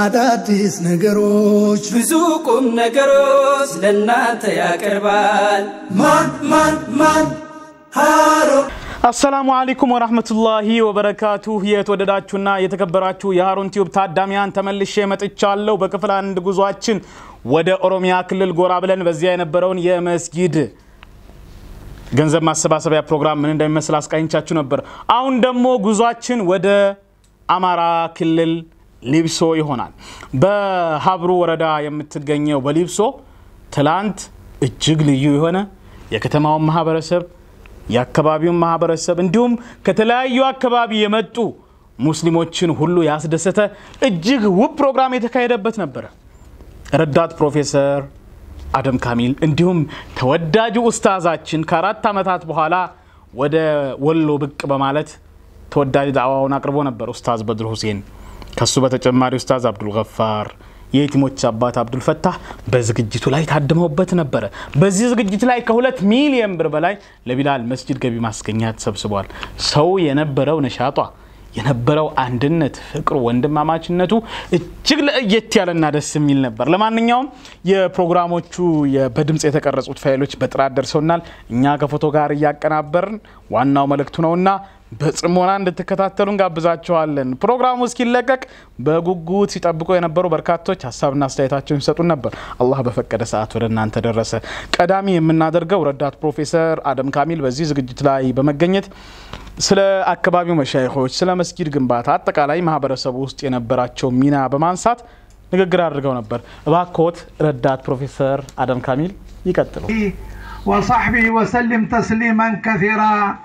አዳዲስ ነገሮች ብዙ ቁም ነገሮች ለእናንተ ያቀርባል። ማን ማን ማን ሃሩን አሰላሙ አለይኩም ወራህመቱላሂ ወበረካቱ። የተወደዳችሁና የተከበራችሁ የሃሩን ቲዩብ ታዳሚያን ተመልሼ መጥቻለሁ። በክፍል አንድ ጉዟችን ወደ ኦሮሚያ ክልል ጎራ ብለን በዚያ የነበረውን የመስጊድ ገንዘብ ማሰባሰቢያ ፕሮግራም ምን እንደሚመስል አስቃኝቻችሁ ነበር። አሁን ደግሞ ጉዟችን ወደ አማራ ክልል ሊብሶ ይሆናል። በሀብሩ ወረዳ የምትገኘው በሊብሶ ትላንት እጅግ ልዩ የሆነ የከተማውን ማህበረሰብ የአካባቢውን ማህበረሰብ እንዲሁም ከተለያዩ አካባቢ የመጡ ሙስሊሞችን ሁሉ ያስደሰተ እጅግ ውብ ፕሮግራም የተካሄደበት ነበረ። ረዳት ፕሮፌሰር አደም ካሚል እንዲሁም ተወዳጁ ኡስታዛችን ከአራት ዓመታት በኋላ ወደ ወሎ ብቅ በማለት ተወዳጅ ዳዕዋውን አቅርቦ ነበር ኡስታዝ በድር ሁሴን። ከሱ በተጨማሪ ኡስታዝ አብዱልገፋር የየቲሞች አባት አብዱልፈታህ በዝግጅቱ ላይ ታድመውበት ነበረ። በዚህ ዝግጅት ላይ ከሁለት ሚሊየን ብር በላይ ለቢላል መስጅድ ገቢ ማስገኛ ተሰብስቧል። ሰው የነበረው ነሻጧ የነበረው አንድነት፣ ፍቅሩ፣ ወንድማማችነቱ እጅግ ለየት ያለና ደስ የሚል ነበር። ለማንኛውም የፕሮግራሞቹ በድምፅ የተቀረጹት ፋይሎች በጥራት ደርሰውናል። እኛ ከፎቶ ጋር እያቀናበርን ዋናው መልእክቱ ነውና በጽሞና እንድትከታተሉ እንጋብዛቸዋለን። ፕሮግራሙ እስኪለቀቅ በጉጉት ሲጠብቁ የነበሩ በርካቶች ሀሳብና አስተያየታቸውን ሲሰጡን ነበር። አላህ በፈቀደ ሰዓት ወደ እናንተ ደረሰ። ቀዳሚ የምናደርገው ረዳት ፕሮፌሰር አደም ካሚል በዚህ ዝግጅት ላይ በመገኘት ስለ አካባቢው መሻይኾች፣ ስለ መስጊድ ግንባታ፣ አጠቃላይ ማህበረሰቡ ውስጥ የነበራቸው ሚና በማንሳት ንግግር አድርገው ነበር። እባክዎት ረዳት ፕሮፌሰር አደም ካሚል ይቀጥሉ። ወሳሕቢህ ወሰሊም ተስሊመን ከሲራ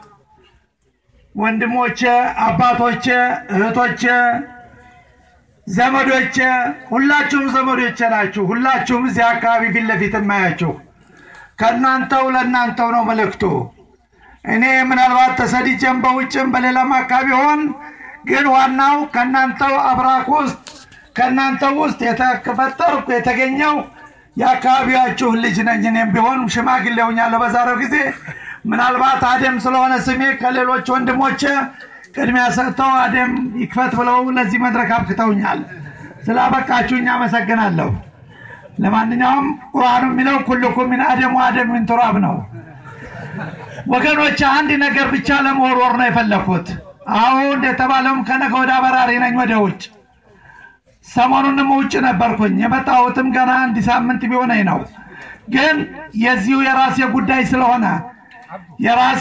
ወንድሞቼ፣ አባቶቼ፣ እህቶቼ፣ ዘመዶቼ ሁላችሁም ዘመዶቼ ናችሁ። ሁላችሁም እዚህ አካባቢ ፊት ለፊት የማያችሁ ከእናንተው ለእናንተው ነው መልእክቱ። እኔ ምናልባት ተሰድጄም በውጭም በሌላም አካባቢ ሆን ግን ዋናው ከእናንተው አብራክ ውስጥ ከእናንተው ውስጥ የተፈጠርኩ የተገኘው የአካባቢያችሁ ልጅ ነኝ። እኔም ቢሆን ሽማግሌ ሆኛለሁ በዛሬው ጊዜ ምናልባት አደም ስለሆነ ስሜ ከሌሎች ወንድሞቼ ቅድሚያ ሰጥተው አደም ይክፈት ብለው ለዚህ መድረክ አብቅተውኛል። ስላበቃችሁኝ አመሰግናለሁ። ለማንኛውም ቁርአኑ የሚለው ኩልኩም ሚን አደም ወአደም ሚን ቱራብ ነው። ወገኖች አንድ ነገር ብቻ ለመወርወር ነው የፈለኩት። አሁን እንደተባለውም ከነገ ወደ በራሪ ነኝ ወደ ውጭ። ሰሞኑንም ውጭ ነበርኩኝ። የመጣሁትም ገና አንድ ሳምንት ቢሆነኝ ነው። ግን የዚሁ የራሴ ጉዳይ ስለሆነ የራሴ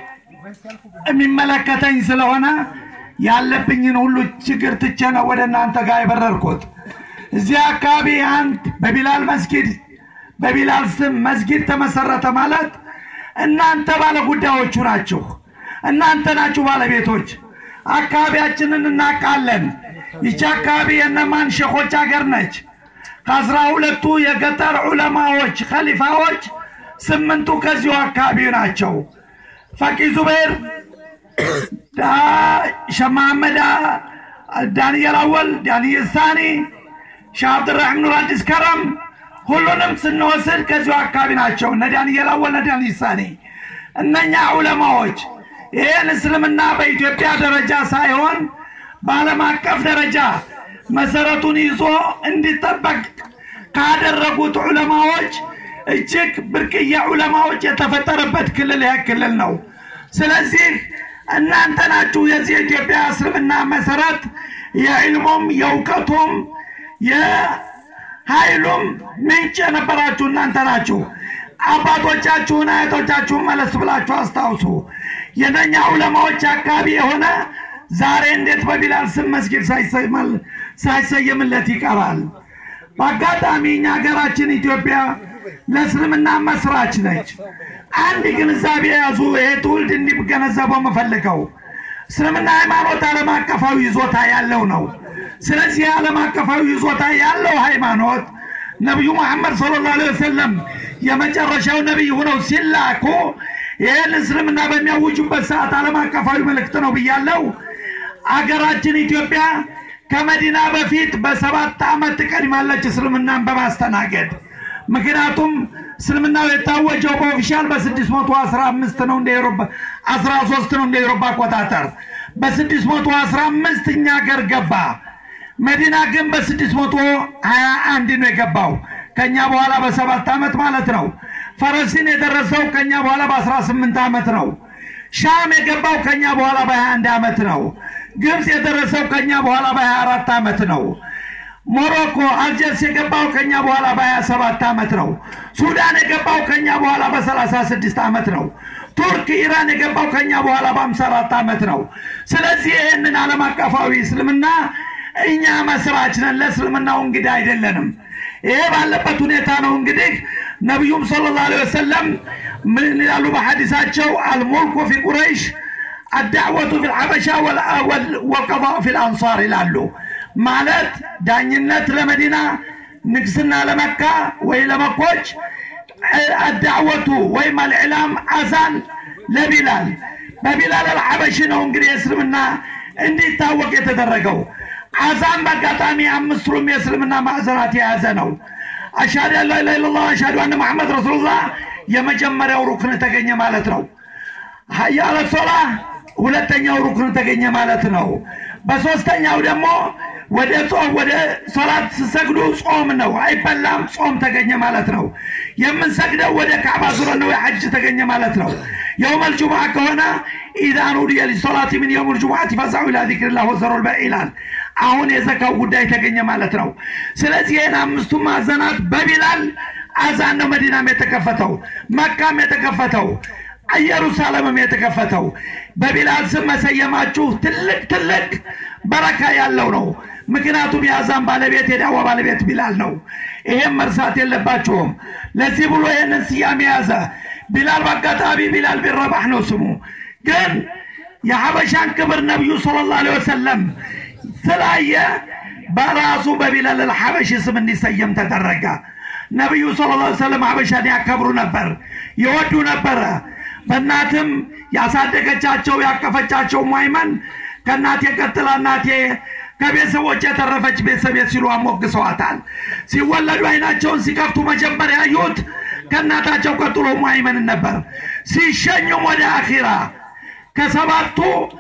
የሚመለከተኝ ስለሆነ ያለብኝን ሁሉ ችግር ትቼ ነው ወደ እናንተ ጋር የበረርኩት። እዚህ አካባቢ አንድ በቢላል መስጊድ በቢላል ስም መስጊድ ተመሰረተ ማለት እናንተ ባለ ጉዳዮቹ ናችሁ። እናንተ ናችሁ ባለቤቶች። አካባቢያችንን እናውቃለን። ይቺ አካባቢ የነማን ሼኾች ሀገር ነች። ከአስራ ሁለቱ የገጠር ዑለማዎች ከሊፋዎች ስምንቱ ከዚሁ አካባቢ ናቸው። ፈቂ ዙቤር፣ ሸማመዳ፣ ዳንኤል አወል፣ ዳንኤል ሳኒ፣ ሻህ አብድራሒም ኑር አዲስ ከረም ሁሉንም ስንወስድ ከዚሁ አካባቢ ናቸው። እነ ዳንኤል አወል፣ እነ ዳንኤል ሳኒ እነኛ ዑለማዎች ይህን እስልምና በኢትዮጵያ ደረጃ ሳይሆን በዓለም አቀፍ ደረጃ መሰረቱን ይዞ እንዲጠበቅ ካደረጉት ዑለማዎች እጅግ ብርቅዬ ዑለማዎች የተፈጠረበት ክልል ይህ ክልል ነው። ስለዚህ እናንተ ናችሁ የዚህ የኢትዮጵያ እስልምና መሰረት የዕልሙም የእውቀቱም የኃይሉም ምንጭ የነበራችሁ እናንተ ናችሁ። አባቶቻችሁን አያቶቻችሁን መለስ ብላችሁ አስታውሱ። የነኛ ዑለማዎች አካባቢ የሆነ ዛሬ እንዴት በቢላል ስም መስጊድ ሳይሰየምለት ይቀራል? በአጋጣሚ እኛ ሀገራችን ኢትዮጵያ ለእስልምና መስራች ነች። አንድ ግንዛቤ የያዙ ይሄ ትውልድ እንዲገነዘበው የምፈልገው እስልምና ሃይማኖት ዓለም አቀፋዊ ይዞታ ያለው ነው። ስለዚህ ዓለም አቀፋዊ ይዞታ ያለው ሃይማኖት ነቢዩ መሐመድ ሰለላሁ ዐለይሂ ወሰለም የመጨረሻው ነቢይ ሆነው ሲላኩ ይህን እስልምና በሚያውጁበት ሰዓት ዓለም አቀፋዊ መልእክት ነው ብያለው። አገራችን ኢትዮጵያ ከመዲና በፊት በሰባት ዓመት ትቀድማለች እስልምናን በማስተናገድ ምክንያቱም እስልምናው የታወጀው በኦፊሻል በ615 ነው እንደ ኤሮፓ 13 ነው እንደ ኤሮፓ አቆጣጠር በ615 እኛ ገር ገባ መዲና ግን በስድስት መቶ ሀያ አንድ ነው የገባው ከኛ በኋላ በሰባት ዓመት ማለት ነው። ፈረሲን የደረሰው ከኛ በኋላ በአስራ ስምንት ዓመት ነው። ሻም የገባው ከኛ በኋላ በሀያ አንድ ዓመት ነው። ግብፅ የደረሰው ከኛ በኋላ በሀያ አራት ዓመት ነው። ሞሮኮ አልጀርስ የገባው ከኛ በኋላ በሀያ ሰባት ዓመት ነው። ሱዳን የገባው ከኛ በኋላ በሰላሳ ስድስት ዓመት ነው። ቱርክ ኢራን የገባው ከኛ በኋላ በአምሳ አራት ዓመት ነው። ስለዚህ ይህንን ዓለም አቀፋዊ እስልምና እኛ መስራች ነን፣ ለእስልምናው እንግዲህ አይደለንም። ይሄ ባለበት ሁኔታ ነው እንግዲህ ነቢዩም ሰለላሁ ዐለይሂ ወሰለም ምን ይላሉ በሐዲሳቸው አልሙልኩ ፊ ቁረይሽ አዳዕወቱ ፊ ልሐበሻ ወልቀضاء ፊ ልአንሳር ይላሉ። ማለት ዳኝነት ለመዲና ንግስና ለመካ ወይ ለመኮች አዳዕወቱ ወይም አልዕላም አዛን ለቢላል በቢላል አልሐበሺ ነው እንግዲህ የእስልምና እንዲታወቅ የተደረገው አዛን በአጋጣሚ አምስቱም የእስልምና ማዕዘናት የያዘ ነው። አሻዱ አን ላኢላሃ ኢለላህ አሻዱ አነ መሐመድ ረሱሉላህ የመጀመሪያው ሩክን ተገኘ ማለት ነው። ሀያ አለ ሶላ ሁለተኛው ሩክን ተገኘ ማለት ነው። በሶስተኛው ደግሞ ወደ ጾም ወደ ሶላት ስሰግዱ ጾም ነው፣ አይበላም። ጾም ተገኘ ማለት ነው። የምንሰግደው ወደ ካዕባ ዙረን ነው፣ የሐጅ ተገኘ ማለት ነው። የውመል ጁሙዓ ከሆነ ኢዛ ኑዲየ ሊሶላት ሚን የውመል ጁሙዓቲ ፈስዐው ኢላ ዚክሪላህ ወዘሩል በይዕ ይላል። አሁን የዘካው ጉዳይ ተገኘ ማለት ነው። ስለዚህ ይህን አምስቱ ማዕዘናት በቢላል አዛን ነው መዲናም የተከፈተው መካም የተከፈተው ኢየሩሳሌምም የተከፈተው በቢላል ስም መሰየማችሁ ትልቅ ትልቅ በረካ ያለው ነው። ምክንያቱም የአዛን ባለቤት የዳዋ ባለቤት ቢላል ነው። ይሄም መርሳት የለባችሁም። ለዚህ ብሎ ይህንን ስያሜ ያዘ። ቢላል በአጋጣሚ ቢላል ቢን ረባህ ነው ስሙ። ግን የሐበሻን ክብር ነቢዩ ሰለላሁ ዐለይሂ ወሰለም ስላየ በራሱ በቢላል አልሐበሺ ስም እንዲሰየም ተደረገ። ነቢዩ ሰለላሁ ዐለይሂ ወሰለም ሐበሻን ያከብሩ ነበር፣ ይወዱ ነበረ። በእናትም ያሳደገቻቸው ያቀፈቻቸው ሟይመን ከእናቴ ቀጥላ እናቴ ከቤተሰቦች የተረፈች ቤተሰቤ ሲሉ አሞግሰዋታል። ሲወለዱ አይናቸውን ሲከፍቱ መጀመሪያ ያዩት ከእናታቸው ቀጥሎ ሟይመንን ነበር። ሲሸኙም ወደ አኺራ ከሰባቱ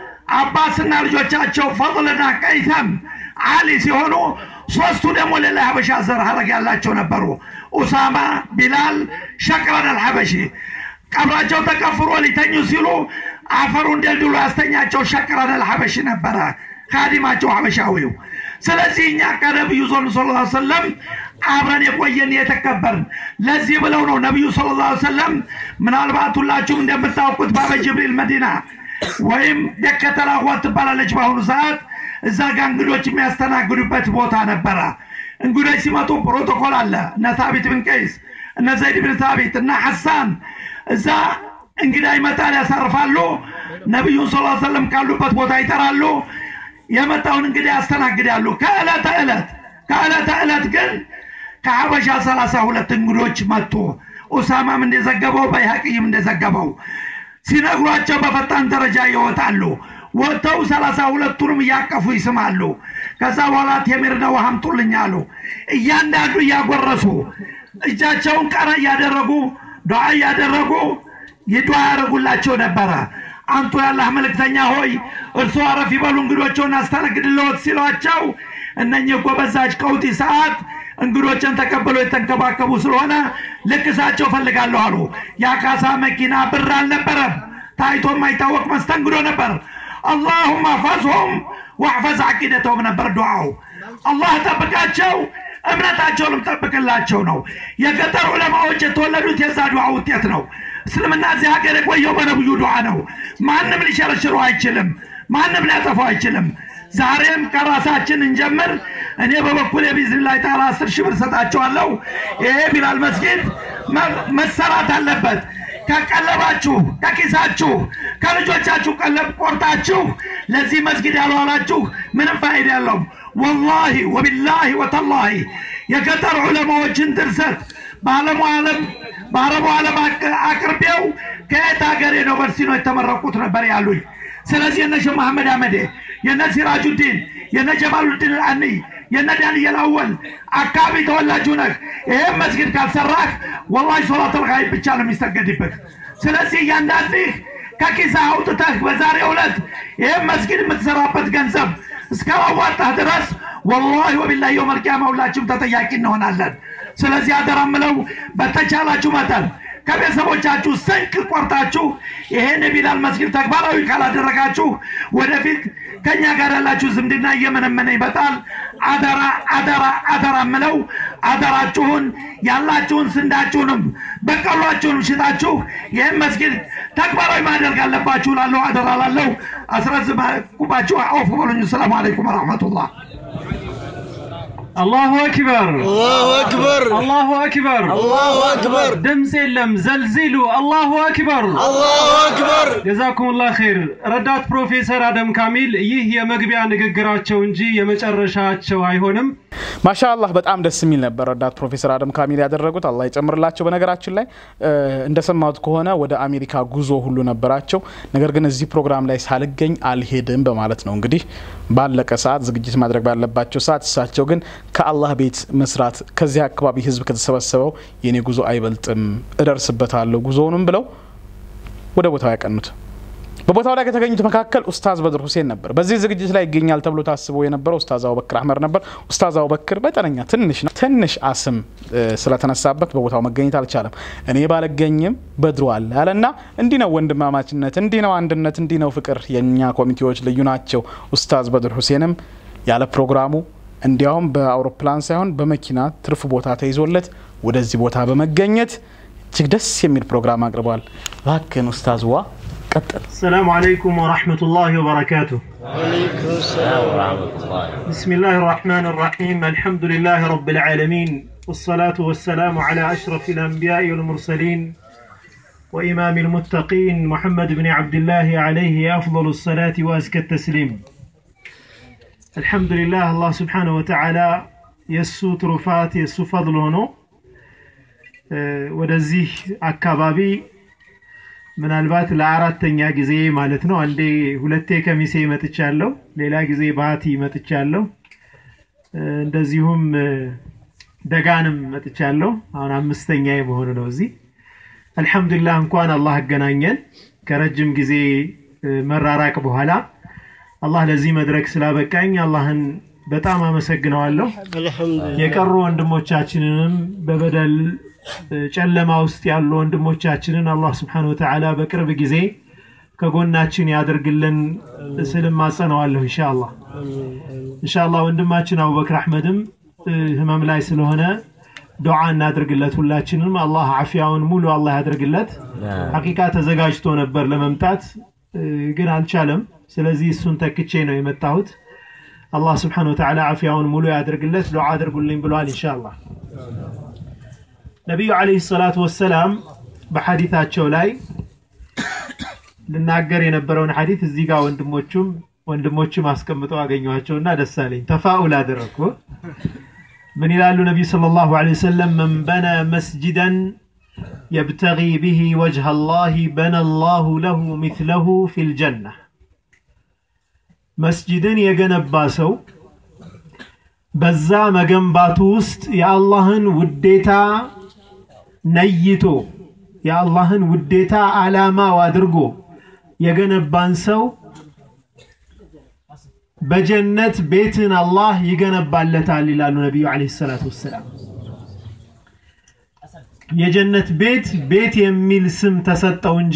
አባስና ልጆቻቸው ፈضልና ቀይተም አሊ ሲሆኑ ሶስቱ ደግሞ ሌላ ሀበሻ ዘር ሀረግ ያላቸው ነበሩ። ኡሳማ፣ ቢላል፣ ሸቅረን አልሐበሺ ቀብራቸው ተቀፍሮ ሊተኙ ሲሉ አፈሩን ደልድሎ ያስተኛቸው ሸቅረን አልሐበሺ ነበረ ካዲማቸው ሀበሻዊው። ስለዚህ እኛ ከነቢዩ ዞን ስለ ሰለም አብረን የቆየን የተከበርን ለዚህ ብለው ነው ነቢዩ ስለ ላ ሰለም ምናልባት ሁላችሁም እንደምታውቁት ባበ ጅብሪል መዲና ወይም ደከተላኳት ትባላለች በአሁኑ ሰዓት እዛ ጋ እንግዶች የሚያስተናግዱበት ቦታ ነበረ። እንግዶች ሲመጡ ፕሮቶኮል አለ። እነ ታቢት ብን ቀይስ፣ እነ ዘይድ ብን ታቢት እና ሐሳን እዛ እንግዳ ይመጣል፣ ያሳርፋሉ። ነቢዩን ስ ሰለም ካሉበት ቦታ ይጠራሉ። የመጣውን እንግዳ ያስተናግዳሉ። ከዕለተ ዕለት ከዕለተ ዕለት ግን ከሀበሻ ሰላሳ ሁለት እንግዶች መጡ። ኡሳማም እንደዘገበው በይሐቅይም እንደዘገበው ሲነግሯቸው በፈጣን ደረጃ ይወጣሉ። ወጥተው ሰላሳ ሁለቱንም እያቀፉ ይስማሉ። ከዛ በኋላ ቴምርና ውሃ አምጡልኝ አሉ። እያንዳንዱ እያጎረሱ እጃቸውን ቀረ እያደረጉ ዱዓ እያደረጉ ይዱዓ ያደረጉላቸው ነበረ። አንቱ ያላህ መልእክተኛ ሆይ እርሶ አረፍ ይበሉ እንግዶቸውን አስተናግድልዎት ሲሏቸው እነኚህ እኮ በዛች ቀውጢ ሰዓት እንግዶችን ተቀብለው የተንከባከቡ ስለሆነ ልክሳቸው ፈልጋለሁ አሉ። የአካሳ መኪና ብር አልነበረም። ታይቶ የማይታወቅ መስተንግዶ ነበር። አላሁማ አሕፈዝሁም ወአሕፈዝ ዓቂደተሁም ነበር ዱዓው። አላህ ጠብቃቸው፣ እምነታቸውንም ጠብቅላቸው ነው። የገጠር ዑለማዎች የተወለዱት የዛ ዱዓ ውጤት ነው። እስልምና እዚህ ሀገር የቆየው በነብዩ ዱዓ ነው። ማንም ሊሸረሽረው አይችልም። ማንም ሊያጠፋው አይችልም። ዛሬም ከራሳችን እንጀምር። እኔ በበኩል የቢዝኒላህ ተዓላ አስር ሺህ ብር ሰጣቸዋለሁ። ይሄ ቢላል መስጊድ መሰራት አለበት። ከቀለባችሁ ከኪሳችሁ ከልጆቻችሁ ቀለብ ቆርጣችሁ ለዚህ መስጊድ ያልዋላችሁ ምንም ፋይዳ የለውም። ወላሂ ወቢላሂ ወተላሂ የገጠር ዑለማዎችን ድርሰት በዓለሙ ዓለም በአረቡ ዓለም አቅርቤው ከየት ሀገር ዩኒቨርሲቲ ነው የተመረቁት ነበር ያሉኝ። ስለዚህ የነ ሼህ መሐመድ አመዴ የነ ሲራጁዲን የነ ጀማሉዲን አኒ የነ ዳንኤል አወል አካባቢ ተወላጁ ነህ። ይህም መስጊድ ካልሰራህ ወላሂ ሶላተል ጋይብ ብቻ ነው የሚሰገድብህ። ስለዚህ እያንዳንድህ ከኪስህ አውጥተህ በዛሬው ዕለት ይህም መስጊድ የምትሰራበት ገንዘብ እስካላዋጣህ ድረስ ወላሂ ወቢላሂ የውመል ቂያማ ሁላችሁም ተጠያቂ እንሆናለን። ስለዚህ አደራ ምለው በተቻላችሁ መጠን ከቤተሰቦቻችሁ ስንቅ ቆርጣችሁ ይሄን የቢላል መስጊድ ተግባራዊ ካላደረጋችሁ ወደፊት ከኛ ጋር ያላችሁ ዝምድና እየመነመነ ይመጣል። አደራ አደራ አደራ ምለው አደራችሁን ያላችሁን ስንዳችሁንም በቀሏችሁንም ሽጣችሁ ይህን መስጊድ ተግባራዊ ማድረግ አለባችሁ። ላለሁ አደራ ላለሁ አስረዝማቁባችሁ አውፍ በሉኝ። ሰላሙ አለይኩም ወረሕመቱላህ። አላሁ አክበር አላሁ አክበር አላሁ አክበር አላሁ አክበር ድምፅ የለም ዘልዚሉ አላሁ አክበር አላሁ አክበር ጀዛኩሙላህ ኸይር ረዳት ፕሮፌሰር አደም ካሚል ይህ የመግቢያ ንግግራቸው እንጂ የመጨረሻቸው አይሆንም ማሻአላህ በጣም ደስ የሚል ነበር ረዳት ፕሮፌሰር አደም ካሚል ያደረጉት አላህ ይጨምርላቸው በነገራችን ላይ እ፣ እንደሰማሁት ከሆነ ወደ አሜሪካ ጉዞ ሁሉ ነበራቸው ነገር ግን እዚህ ፕሮግራም ላይ ሳልገኝ አልሄድም በማለት ነው እንግዲህ ባለቀ ሰዓት ዝግጅት ማድረግ ባለባቸው ሰዓት እሳቸው ግን ከአላህ ቤት መስራት ከዚህ አካባቢ ህዝብ ከተሰበሰበው የኔ ጉዞ አይበልጥም እደርስበታለሁ ጉዞውንም ብለው ወደ ቦታው ያቀኑት በቦታው ላይ ከተገኙት መካከል ኡስታዝ በድር ሁሴን ነበር። በዚህ ዝግጅት ላይ ይገኛል ተብሎ ታስቦ የነበረው ኡስታዝ አቡበክር አህመድ ነበር። ኡስታዝ አቡበክር መጠነኛ ትንሽ ነው ትንሽ አስም እ፣ ስለተነሳበት በቦታው መገኘት አልቻለም። እኔ ባልገኝም በድሩ አለ አለና እንዲህ ነው ወንድማማችነት፣ እንዲህ ነው አንድነት፣ እንዲህ ነው ፍቅር። የእኛ ኮሚቴዎች ልዩ ናቸው። ኡስታዝ በድር ሁሴንም ያለ ፕሮግራሙ እንዲያውም በአውሮፕላን ሳይሆን በመኪና ትርፍ ቦታ ተይዞለት ወደዚህ ቦታ በመገኘት እጅግ ደስ የሚል ፕሮግራም አቅርቧል። እባክህን ኡስታዝ ዋ ቀጥል። السلام عليكم ورحمة الله وبركاته بسم الله الرحمن الرحيم الحمد لله رب العالمين والصلاة والسلام على أشرف الأنبياء والمرسلين وإمام المتقين محمد بن عبد الله عليه أفضل الصلاة وأزكى التسليم الحمد لله الله سبحانه وتعالى يسو ترفات يسو فضل هنا ودزيه أكبابي ምናልባት ለአራተኛ ጊዜ ማለት ነው። አንዴ ሁለቴ ከሚሴ መጥቻለሁ፣ ሌላ ጊዜ ባቲ መጥቻለሁ፣ እ፣ እንደዚሁም እ፣ ደጋንም መጥቻለሁ። አሁን አምስተኛ የመሆኑ ነው እዚህ። አልሐምዱሊላህ እንኳን አላህ አገናኘን ከረጅም ጊዜ እ፣ መራራቅ በኋላ አላህ ለዚህ መድረክ ስላበቃኝ አላህን በጣም አመሰግነዋለሁ። የቀሩ ወንድሞቻችንንም በበደል እ፣ ጨለማ ውስጥ ያሉ ወንድሞቻችንን አላህ ስብሓነ ወተዓላ በቅርብ ጊዜ ከጎናችን ያደርግልን ስል ማጸነዋለሁ ኢንሻአላህ ኢንሻአላህ ወንድማችን አቡበክር አሕመድም እ፣ ህመም ላይ ስለሆነ ዱዓ እናድርግለት ሁላችንም አላህ አፊያውን ሙሉ አላህ ያደርግለት ሐቂቃ ተዘጋጅቶ ነበር ለመምጣት እ፣ ግን አልቻለም ስለዚህ እሱን ተክቼ ነው የመጣሁት አላህ ስብሓነ ወተዓላ አፊያውን ሙሉ ያደርግለት ዱዓ አድርጉልኝ ብሏል ኢንሻአላህ ነቢዩ ዓለይሂ ሰላቱ ወሰላም በሐዲታቸው ላይ ልናገር የነበረውን ሐዲት እዚህ ጋር ወንድሞቹም ወንድሞችም አስቀምጠው አገኘኋቸውና ደስ አለኝ። ተፋኡል አደረግኩ። ምን ይላሉ ነቢዩ ሰለላሁ ዐለይሂ ወሰለም መን በነ መስጅደን የብተጊ ቢሂ ወጅሀ አላህ በነ አላሁ ለሁ ሚስለሁ ፊል ጀና። መስጅድን የገነባ ሰው በዛ መገንባቱ ውስጥ የአላህን ውዴታ ነይቶ የአላህን ውዴታ ዓላማው አድርጎ የገነባን ሰው በጀነት ቤትን አላህ ይገነባለታል ይላሉ ነቢዩ ዓለይሂ ሰላቱ ወሰላም። የጀነት ቤት ቤት የሚል ስም ተሰጠው እንጂ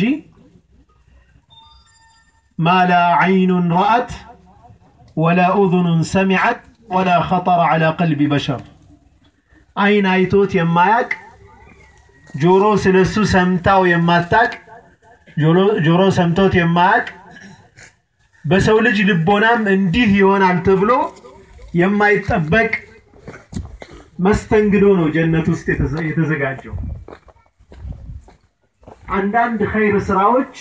ማላ ዐይኑን ረአት ወላ ኡዙኑን ሰሚዐት ወላ ኸጠረ ዐላ ቀልቢ በሸር አይን አይቶት የማያቅ ጆሮ ስለሱ ሰምታው የማታቅ ጆሮ ሰምቶት የማያቅ በሰው ልጅ ልቦናም እንዲህ ይሆናል ተብሎ የማይጠበቅ መስተንግዶ ነው ጀነት ውስጥ የተዘ- የተዘጋጀው። አንዳንድ ኸይር ስራዎች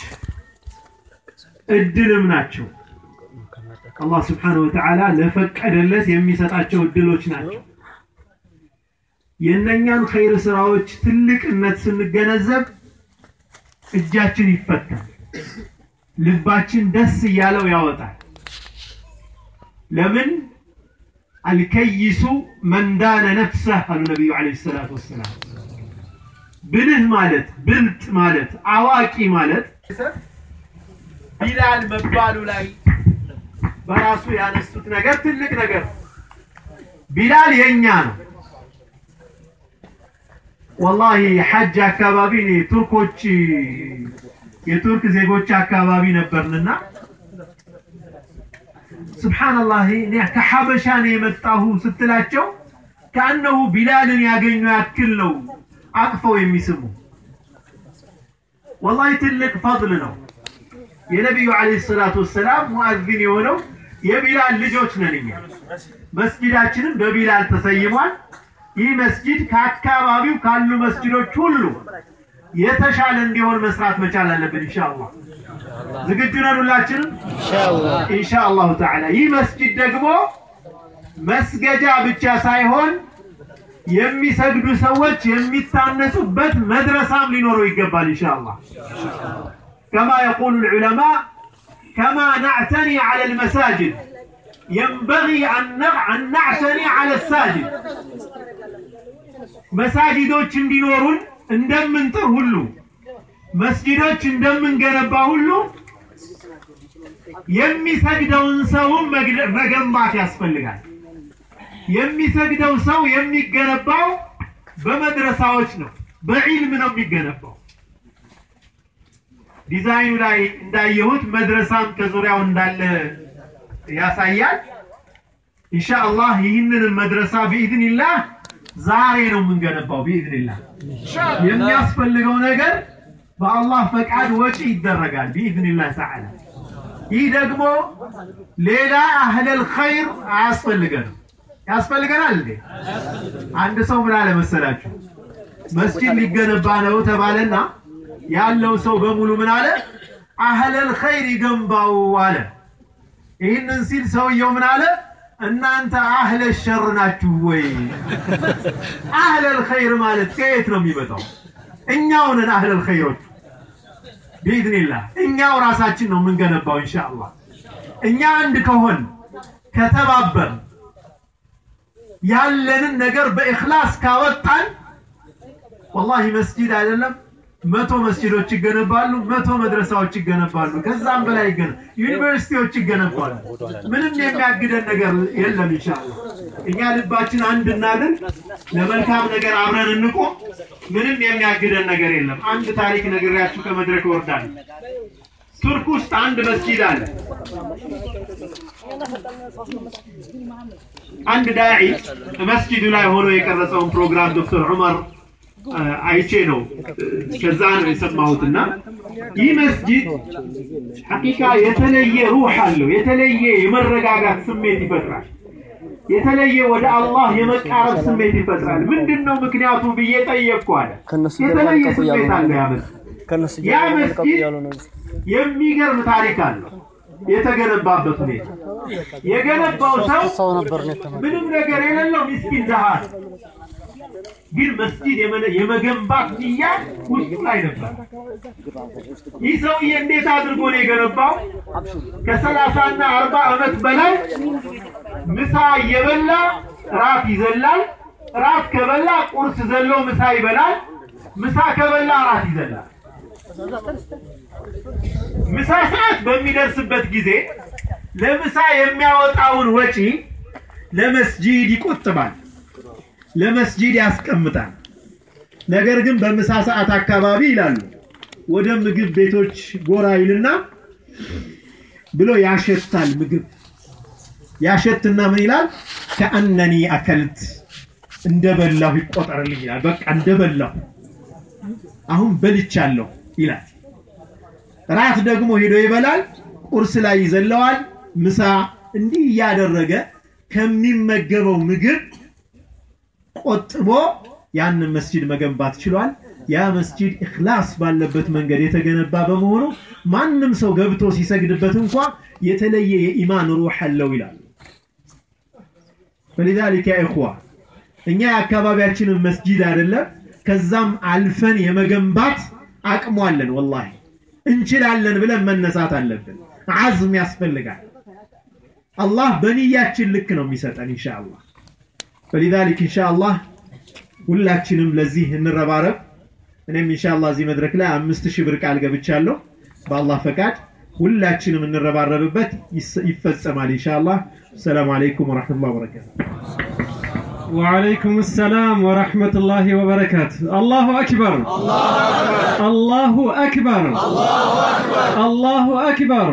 እድልም ናቸው። አላህ ስብሓነሁ ወተዓላ ለፈቀደለት የሚሰጣቸው እድሎች ናቸው። የእነኛን ኸይር ስራዎች ትልቅነት ስንገነዘብ እጃችን ይፈታል፣ ልባችን ደስ እያለው ያወጣል። ለምን አልከይሱ መንዳነ ነፍሰህ አሉ ነቢዩ ዓለይሂ ሰላቱ ወሰላም። ብልህ ማለት ብልጥ ማለት አዋቂ ማለት ቢላል መባሉ ላይ በራሱ ያነሱት ነገር ትልቅ ነገር ነው። ቢላል የኛ ነው። ወላሂ ሐጅ አካባቢ እኔ ቱርኮች የቱርክ ዜጎች አካባቢ ነበርንና ስብሓንላህ እኔ ከሐበሻ ነው የመጣሁ ስትላቸው ከአነሁ ቢላልን ያገኙ ያክል ነው አቅፈው የሚስሙ። ወላሂ ትልቅ ፈضል ነው። የነቢዩ ዓለይሂ ሰላቱ ወሰላም ሙአዚን የሆነው የቢላል ልጆች ነን እኛ። መስጊዳችንም በቢላል ተሰይሟል። ይህ መስጊድ ከአካባቢው ካሉ መስጊዶች ሁሉ የተሻለ እንዲሆን መስራት መቻል አለብን ኢንሻአላህ። ዝግጁ ነን ሁላችንም ኢንሻአላሁ ተዓላ። ይህ መስጊድ ደግሞ መስገጃ ብቻ ሳይሆን የሚሰግዱ ሰዎች የሚታነጹበት መድረሳም ሊኖረው ይገባል ኢንሻአላህ። ከማ የቁሉ العلماء كما نعتني على المساجد ينبغي أن نع- أن نعتني على الساجد መሳጅዶች እንዲኖሩን እንደምንጥር ሁሉ መስጊዶች እንደምንገነባ ሁሉ የሚሰግደውን ሰውም መግደ- መገንባት ያስፈልጋል። የሚሰግደው ሰው የሚገነባው በመድረሳዎች ነው፣ በዒልም ነው የሚገነባው። ዲዛይኑ ላይ እንዳየሁት መድረሳም ከዙሪያው እንዳለ ያሳያል። ኢንሻአላህ ይህንን መድረሳ ቢኢዝኒላህ ዛሬ ነው የምንገነባው ቢኢዝኒላህ። የሚያስፈልገው ነገር በአላህ ፈቃድ ወጪ ይደረጋል ቢኢዝኒላህ ተዓላ። ይህ ደግሞ ሌላ አህለል ኸይር አያስፈልገንም። ያስፈልገናል እንዴ? አንድ ሰው ምን አለ መሰላችሁ? መስጂድ ሊገነባ ነው ተባለና ያለው ሰው በሙሉ ምን አለ? አህለል ኸይር ይገንባው አለ። ይህንን ሲል ሰውየው ምን አለ? እናንተ አህለ ሸር ናችሁ ወይ? አህለል ኸይር ማለት ከየት ነው የሚመጣው? እኛው ነን አህለል ኸይሮች ቢኢዝኒላህ። እኛው ራሳችን ነው የምንገነባው ኢንሻአላህ። እኛ አንድ ከሆን ከተባበር ያለንን ነገር በእኽላስ ካወጣን ወላሂ መስጂድ አይደለም መቶ መስጂዶች ይገነባሉ፣ መቶ መድረሳዎች ይገነባሉ፣ ከዛም በላይ ይገነ ዩኒቨርሲቲዎች ይገነባሉ። ምንም የሚያግደን ነገር የለም። ኢንሻአላህ እኛ ልባችን አንድ እናድርግ፣ ለመልካም ነገር አብረን እንቆም። ምንም የሚያግደን ነገር የለም። አንድ ታሪክ ነግሬያችሁ ከመድረክ እወርዳለሁ። ቱርክ ውስጥ አንድ መስጂድ አለ። አንድ ዳዒ መስጂዱ ላይ ሆኖ የቀረጸውን ፕሮግራም ዶክተር ዑመር አ፣ አይቼ ነው እ፣ ከዛ ነው የሰማሁትና ይህ መስጂድ ሐቂቃ የተለየ ሩህ አለው። የተለየ የመረጋጋት ስሜት ይፈጥራል። የተለየ ወደ አላህ የመቃረብ ስሜት ይፈጥራል። ምንድን ነው ምክንያቱ ብዬ ጠየቅኩ አለ። ከእነሱ የተለየ ጀርባ ስሜት ልቀቁ አለው ያ እያሉ መስጂድ። ከነሱ ያ ጀርባ ልቀቁ መስጂድ እያሉ ነው። የሚገርም ታሪክ አለው። የተገነባበት ሁኔታ የገነባው ሰው ሰው ነበር ነው የተመ ምንም ነገር የሌለው ምስኪን ድሃ ነው። ግን መስጂድ የመነ- የመገንባት ንያ ውስጡ ላይ ነበር። ይህ ሰውዬ እንዴት አድርጎ ነው የገነባው? ከሰላሳና አርባ ዓመት በላይ ምሳ እየበላ ራት ይዘላል። ራት ከበላ ቁርስ ዘሎ ምሳ ይበላል። ምሳ ከበላ ራት ይዘላል። ምሳ ሰዓት በሚደርስበት ጊዜ ለምሳ የሚያወጣውን ወጪ ለመስጂድ ይቆጥባል፣ ለመስጂድ ያስቀምጣል። ነገር ግን በምሳ ሰዓት አካባቢ ይላሉ ወደ ምግብ ቤቶች ጎራ ይልና ብሎ ያሸታል። ምግብ ያሸትና ምን ይላል? ከአነኒ አከልት እንደበላሁ ይቆጠርልኝ ይላል። በቃ እንደበላሁ አሁን በልቻለሁ ይላል። ራት ደግሞ ሄዶ ይበላል። ቁርስ ላይ ይዘለዋል። ምሳ እንዲህ እያደረገ ከሚመገበው ምግብ ቆጥቦ ያንን መስጂድ መገንባት ችሏል። ያ መስጂድ ኢኽላስ ባለበት መንገድ የተገነባ በመሆኑ ማንም ሰው ገብቶ ሲሰግድበት እንኳ የተለየ የኢማን ሩህ አለው ይላሉ። فلذلك يا إخوة እኛ የአካባቢያችንን መስጂድ አይደለም ከዛም አልፈን የመገንባት አቅሙ አለን። ወላሂ እንችላለን ብለን መነሳት አለብን። አዝም ያስፈልጋል። አላህ በንያችን ልክ ነው የሚሰጠን ኢንሻአላህ። فلذلك ኢንሻአላህ ሁላችንም ለዚህ እንረባረብ። እኔም ኢንሻአላህ እዚህ መድረክ ላይ አምስት ሺህ ብር ቃል ገብቻለሁ። በአላህ ፈቃድ ሁላችንም እንረባረብበት ይስ- ይፈጸማል ኢንሻአላህ። ሰላም አለይኩም ወራህመቱላሂ ወበረካቱ። وعليكم السلام ورحمة الله وبركاته الله أكبر الله أكبر الله أكبر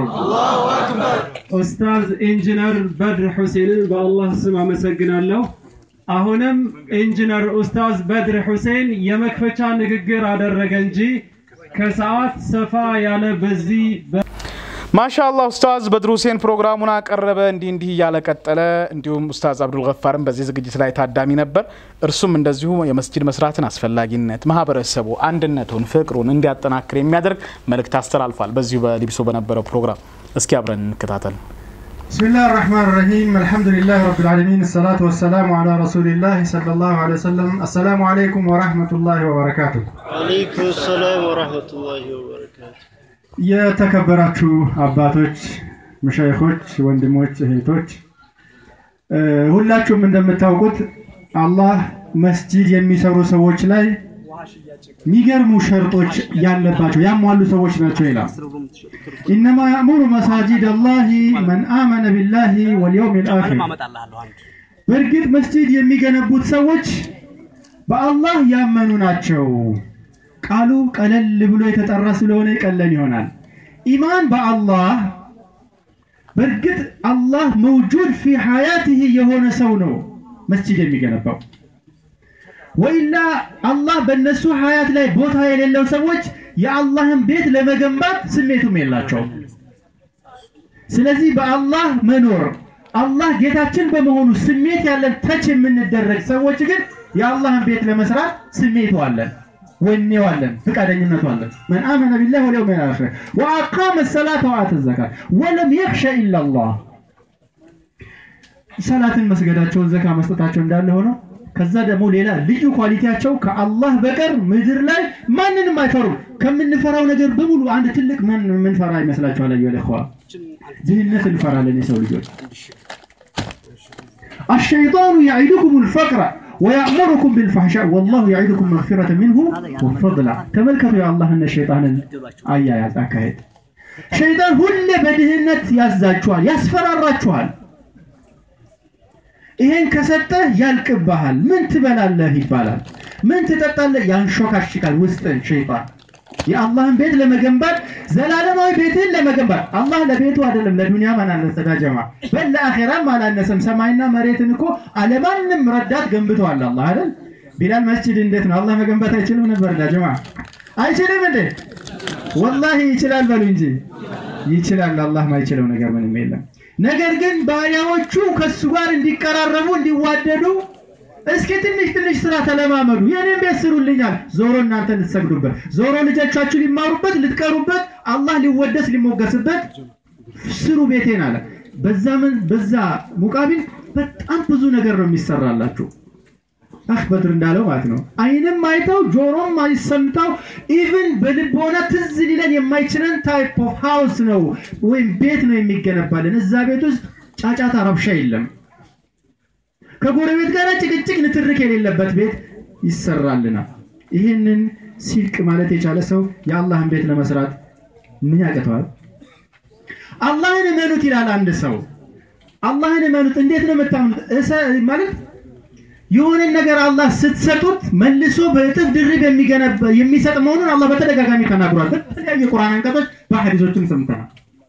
ኡስታዝ ኢንጂነር በድር ሁሴንን በአላህ ስም አመሰግናለሁ። አሁንም ኢንጂነር ኡስታዝ በድር ሁሴን የመክፈቻ ንግግር አደረገ እንጂ ከሰዓት ሰፋ ያለ በዚህ በ- ማሻአላህ ኡስታዝ በድሩ ሁሴን ፕሮግራሙን አቀረበ። እንዲህ እንዲህ እያለ ቀጠለ። እንዲሁም ኡስታዝ አብዱል ገፋርም በዚህ ዝግጅት ላይ ታዳሚ ነበር። እርሱም እንደዚሁ የመስጂድ መስራትን አስፈላጊነት ማህበረሰቡ አንድነቱን፣ ፍቅሩን እንዲያጠናክር የሚያደርግ መልእክት አስተላልፏል። በዚሁ በሊብሶ በነበረው ፕሮግራም እስኪ አብረን እንከታተል። بسم الله الرحمن الرحيم الحمد لله رب العالمين الصلاة والسلام على رسول الله صلى الله عليه وسلم السلام عليكم ورحمة الله وبركاته عليكم السلام ورحمة الله وبركاته የተከበራችሁ አባቶች፣ መሻይኾች፣ ወንድሞች፣ እህቶች እ፣ ሁላችሁም እንደምታውቁት አላህ መስጂድ የሚሰሩ ሰዎች ላይ የሚገርሙ ሸርጦች ያለባቸው ያሟሉ ሰዎች ናቸው ይላል። ኢነማ ያእሙሩ መሳጂድ አላህ መን አመነ ቢላሂ ወልየውም ልአኪር በእርግጥ መስጂድ የሚገነቡት ሰዎች በአላህ ያመኑ ናቸው። ቃሉ ቀለል ብሎ የተጠራ ስለሆነ ይቀለን ይሆናል። ኢማን በአላህ በእርግጥ አላህ መውጁድ ፊ ሐያትህ የሆነ ሰው ነው መስጂድ የሚገነባው። ወኢላ አላህ በእነሱ ሐያት ላይ ቦታ የሌለው ሰዎች የአላህን ቤት ለመገንባት ስሜቱም የላቸውም። ስለዚህ በአላህ መኖር አላህ ጌታችን በመሆኑ ስሜት ያለን ተች የምንደረግ ሰዎች ግን የአላህን ቤት ለመስራት ስሜቱ አለን፣ ወኔው አለን፣ ፍቃደኝነቱ አለን። መን አመነ ቢላህ ወልየውም ልአኺር ወአቃመ ሰላተ ወአተ ዘካት ወለም የኽሸ ኢላላህ ሰላትን መስገዳቸውን ዘካ መስጠታቸው እንዳለ ሆነው ከዛ ደግሞ ሌላ ልዩ ኳሊቲያቸው ከአላህ በቀር ምድር ላይ ማንንም አይፈሩም። ከምንፈራው ነገር በሙሉ አንድ ትልቅ ምን ምንፈራ ይመስላችኋል? አዩ ለኸዋ ድህነት እንፈራለን የሰው ልጆች። አሸይጣኑ ያዒዱኩም ልፈቅረ ወያእሙሩኩም ቢልፋሕሻ ወላሁ ያዒዱኩም መግፊረተ ሚንሁ ወፈድላ። ተመልከቱ የአላህና ሸይጣንን አያያዝ አካሄድ። ሸይጣን ሁሌ በድህነት ያዛችኋል፣ ያስፈራራችኋል። ይሄን ከሰጠህ ያልቅብሃል። ምን ትበላለህ ይባላል። ምን ትጠጣለህ ያንሾካሽካል ውስጥን ሸይጣን። የአላህን ቤት ለመገንባት ዘላለማዊ ቤትህን ለመገንባት አላህ ለቤቱ አይደለም ለዱንያ ማን አነሰ ዳጀማ በል ለአኼራም አላነሰም። ሰማይና መሬትን እኮ አለማንም ረዳት ገንብተዋል አላህ አይደል? ቢላል መስጂድ እንዴት ነው አላህ መገንባት አይችልም ነበር ዳጀማ? አይችልም እንዴ? ወላሂ ይችላል በሉ እንጂ ይችላል። አላህ ማይችለው ነገር ምንም የለም። ነገር ግን ባሪያዎቹ ከሱ ጋር እንዲቀራረቡ እንዲዋደዱ እስኪ ትንሽ ትንሽ ስራ ተለማመዱ። የኔን ቤት ስሩልኛል። ዞሮ እናንተ ልትሰግዱበት፣ ዞሮ ልጆቻችሁ ሊማሩበት፣ ልትቀሩበት፣ አላህ ሊወደስ ሊሞገስበት ስሩ ቤቴን አለ። በዛ ምን በዛ ሙቃቢል በጣም ብዙ ነገር ነው የሚሰራላችሁ። አህ በድር እንዳለው ማለት ነው። አይንም አይተው ጆሮም አይሰምተው ኢቭን በልቦና ትዝ ሊለን የማይችለን ታይፕ ኦፍ ሃውስ ነው ወይም ቤት ነው የሚገነባልን። እዛ ቤት ውስጥ ጫጫታ ረብሻ የለም። ከጎረቤት ጋር ጭቅጭቅ ንትርክ የሌለበት ቤት ይሰራልናል። ይህንን ሲልቅ ማለት የቻለ ሰው የአላህን ቤት ለመስራት ምን ያቅተዋል? አላህን እመኑት ይላል አንድ ሰው። አላህን እመኑት እንዴት ነው የምታምኑት? እሰ- ማለት የሆነን ነገር አላህ ስትሰጡት መልሶ በእጥፍ ድርብ የሚገነባ የሚሰጥ መሆኑን አላህ በተደጋጋሚ ተናግሯል። በተለያዩ የቁርአን አንቀጾች በሐዲሶችም ሰምተናል።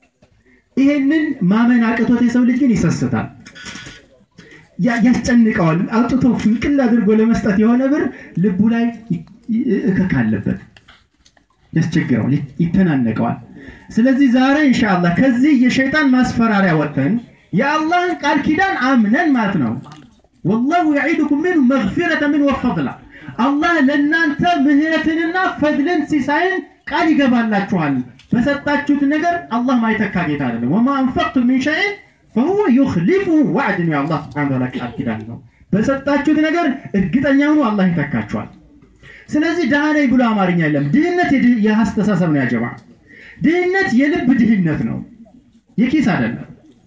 ይሄንን ማመን አቅቶት የሰው ልጅ ግን ይሰስታል፣ ያ- ያስጨንቀዋል። አውጥቶ ፍንቅል አድርጎ ለመስጠት የሆነ ብር ልቡ ላይ ይ- ይ- እከክ አለበት፣ ያስቸግረዋል፣ ይ- ይተናነቀዋል። ስለዚህ ዛሬ ኢንሻአላህ ከዚህ የሸይጣን ማስፈራሪያ ወጥተን የአላህን ቃል ኪዳን አምነን ማለት ነው ወላሁ የዒዱኩም ሚንሁ መግፊረተ ምን ወፈድላ አላህ ለእናንተ ምህረትንና ፈድልን ሲሳይን ቃል ይገባላችኋል። በሰጣችሁት ነገር አላህ ማይተካ ጌታ አይደለም። ወማ አንፈቅቱም ሚን ሸይን ፈሁወ ዩኽሊፉሁ ዋዕድ ነው የአላህ ስብሐነ ወተዓላ ቃል ኪዳን ነው። በሰጣችሁት ነገር እርግጠኛ ሁኑ፣ አላህ ይተካችኋል። ስለዚህ ድሃ ነኝ ብሎ አማርኛ የለም። ድህነት የድህ- የአስተሳሰብ ነው ያጀማ። ድህነት የልብ ድህነት ነው፣ የኪስ አይደለም።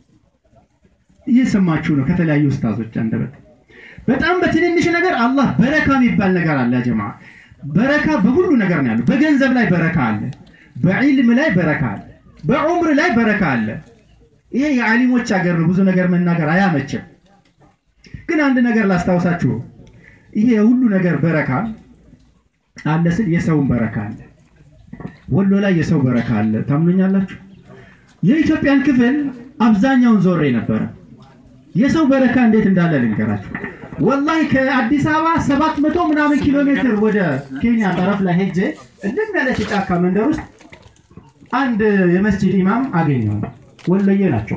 እየሰማችሁ ነው ከተለያዩ ኡስታዞች አንደበት። በጣም በትንንሽ ነገር አላህ በረካ የሚባል ነገር አለ ጀማ። በረካ በሁሉ ነገር ነው ያለው። በገንዘብ ላይ በረካ አለ፣ በዒልም ላይ በረካ አለ፣ በዑምር ላይ በረካ አለ። ይሄ የዓሊሞች ሀገር ነው። ብዙ ነገር መናገር አያመችም። ግን አንድ ነገር ላስታውሳችሁ፣ ይሄ ሁሉ ነገር በረካ አለ ስል የሰውን በረካ አለ። ወሎ ላይ የሰው በረካ አለ። ታምኑኛላችሁ? የኢትዮጵያን ክፍል አብዛኛውን ዞሬ ነበረ። የሰው በረካ እንዴት እንዳለ ልንገራችሁ። ወላሂ ከአዲስ አበባ ሰባት መቶ ምናምን ኪሎ ሜትር ወደ ኬንያ ጠረፍ ላይ ሄጄ እንደም ያለች ጫካ መንደር ውስጥ አንድ የመስጂድ ኢማም አገኘሁ። ወሎዬ ናቸው።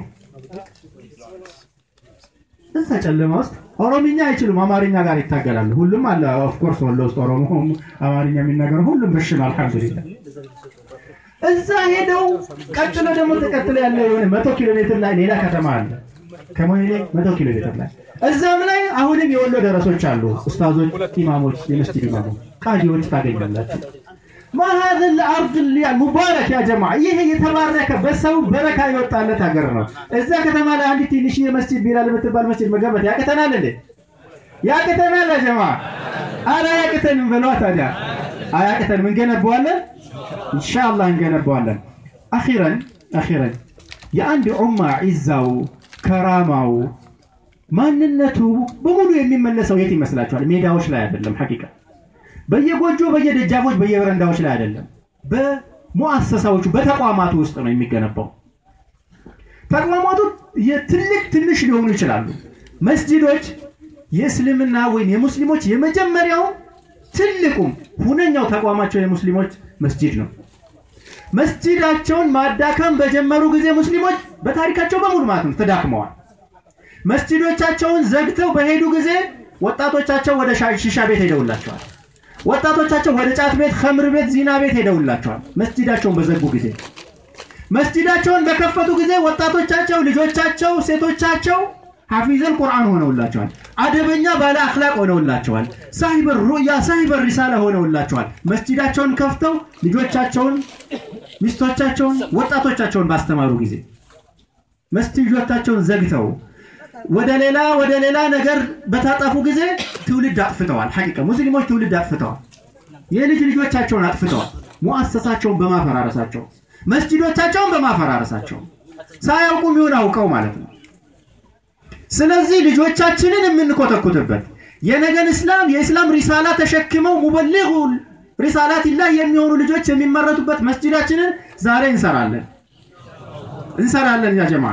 እዛ ጨለማ ውስጥ ኦሮምኛ አይችሉም፣ አማርኛ ጋር ይታገላሉ። ሁሉም አለ ኦፍኮርስ ወሎ ውስጥ ኦሮሞ አማርኛ የሚናገሩ ሁሉም ብሽ ነው። አልሐምዱሊላህ እዛ ሄደው ቀጥሎ ደግሞ ተቀጥሎ ያለ የሆነ መቶ ኪሎ ሜትር ላይ ሌላ ከተማ አለ ከሞይሌ መቶ ኪሎ ሜትር ላይ እዛም ላይ አሁንም የወሎ ደረሶች አሉ። ኡስታዞች፣ ኢማሞች፣ የመስጂድ ኢማሞች፣ ቃዲዎች ታገኛላችሁ። ማሀዘ ለአርድ ሙባረክ ያ ጀማ ይሄ የተባረከ በሰው በረካ የወጣለት ሀገር ነው። እዛ ከተማ ላይ አንዲት ትንሽ የመስጂድ ቢላል የምትባል መስጂድ መገንባት ያቅተናል እንዴ? ያቅተናል ያ ጀማ? አረ ያቅተንም በለዋ ታዲያ። አያቅተንም፣ እንገነባዋለን ኢንሻአላህ እንገነባዋለን። አኺረን አኺረን የአንድ ኡማ ዒዛው ከራማው ማንነቱ በሙሉ የሚመለሰው የት ይመስላችኋል? ሜዳዎች ላይ አይደለም። ሐቂቃ በየጎጆ በየደጃፎች በየበረንዳዎች ላይ አይደለም። በሙአሰሳዎቹ በተቋማቱ ውስጥ ነው የሚገነባው። ተቋማቱ የትልቅ ትንሽ ሊሆኑ ይችላሉ። መስጂዶች የእስልምና ወይም የሙስሊሞች የመጀመሪያው ትልቁም ሁነኛው ተቋማቸው የሙስሊሞች መስጂድ ነው። መስጂዳቸውን ማዳከም በጀመሩ ጊዜ ሙስሊሞች በታሪካቸው በሙሉ ማለት ነው ተዳክመዋል። መስጂዶቻቸውን ዘግተው በሄዱ ጊዜ ወጣቶቻቸው ወደ ሺሻ ቤት ሄደውላቸዋል። ወጣቶቻቸው ወደ ጫት ቤት፣ ኸምር ቤት፣ ዚና ቤት ሄደውላቸዋል። መስጂዳቸውን በዘጉ ጊዜ መስጂዳቸውን በከፈቱ ጊዜ ወጣቶቻቸው፣ ልጆቻቸው፣ ሴቶቻቸው ሐፊዘል ቁርአን ሆነውላቸዋል። አደበኛ ባለ አኽላቅ ሆነውላቸዋል። ሳሂበር ሩያ ሳሂበር ሪሳላ ሆነውላቸዋል። መስጂዳቸውን ከፍተው ልጆቻቸውን፣ ሚስቶቻቸውን፣ ወጣቶቻቸውን ባስተማሩ ጊዜ መስጂዶቻቸውን ዘግተው ወደ ሌላ ወደ ሌላ ነገር በታጠፉ ጊዜ ትውልድ አጥፍተዋል። ሐቂቃ ሙስሊሞች ትውልድ አጥፍተዋል። የልጅ ልጆቻቸውን አጥፍተዋል። ሙአሰሳቸውን በማፈራረሳቸው መስጂዶቻቸውን በማፈራረሳቸው ሳያውቁም ይሁን አውቀው ማለት ነው። ስለዚህ ልጆቻችንን የምንኮተኩትበት የነገን እስላም የእስላም ሪሳላ ተሸክመው ሙበሊጉ ሪሳላቲላህ የሚሆኑ ልጆች የሚመረቱበት መስጂዳችንን ዛሬ እንሰራለን እንሰራለን። ያ ጀማ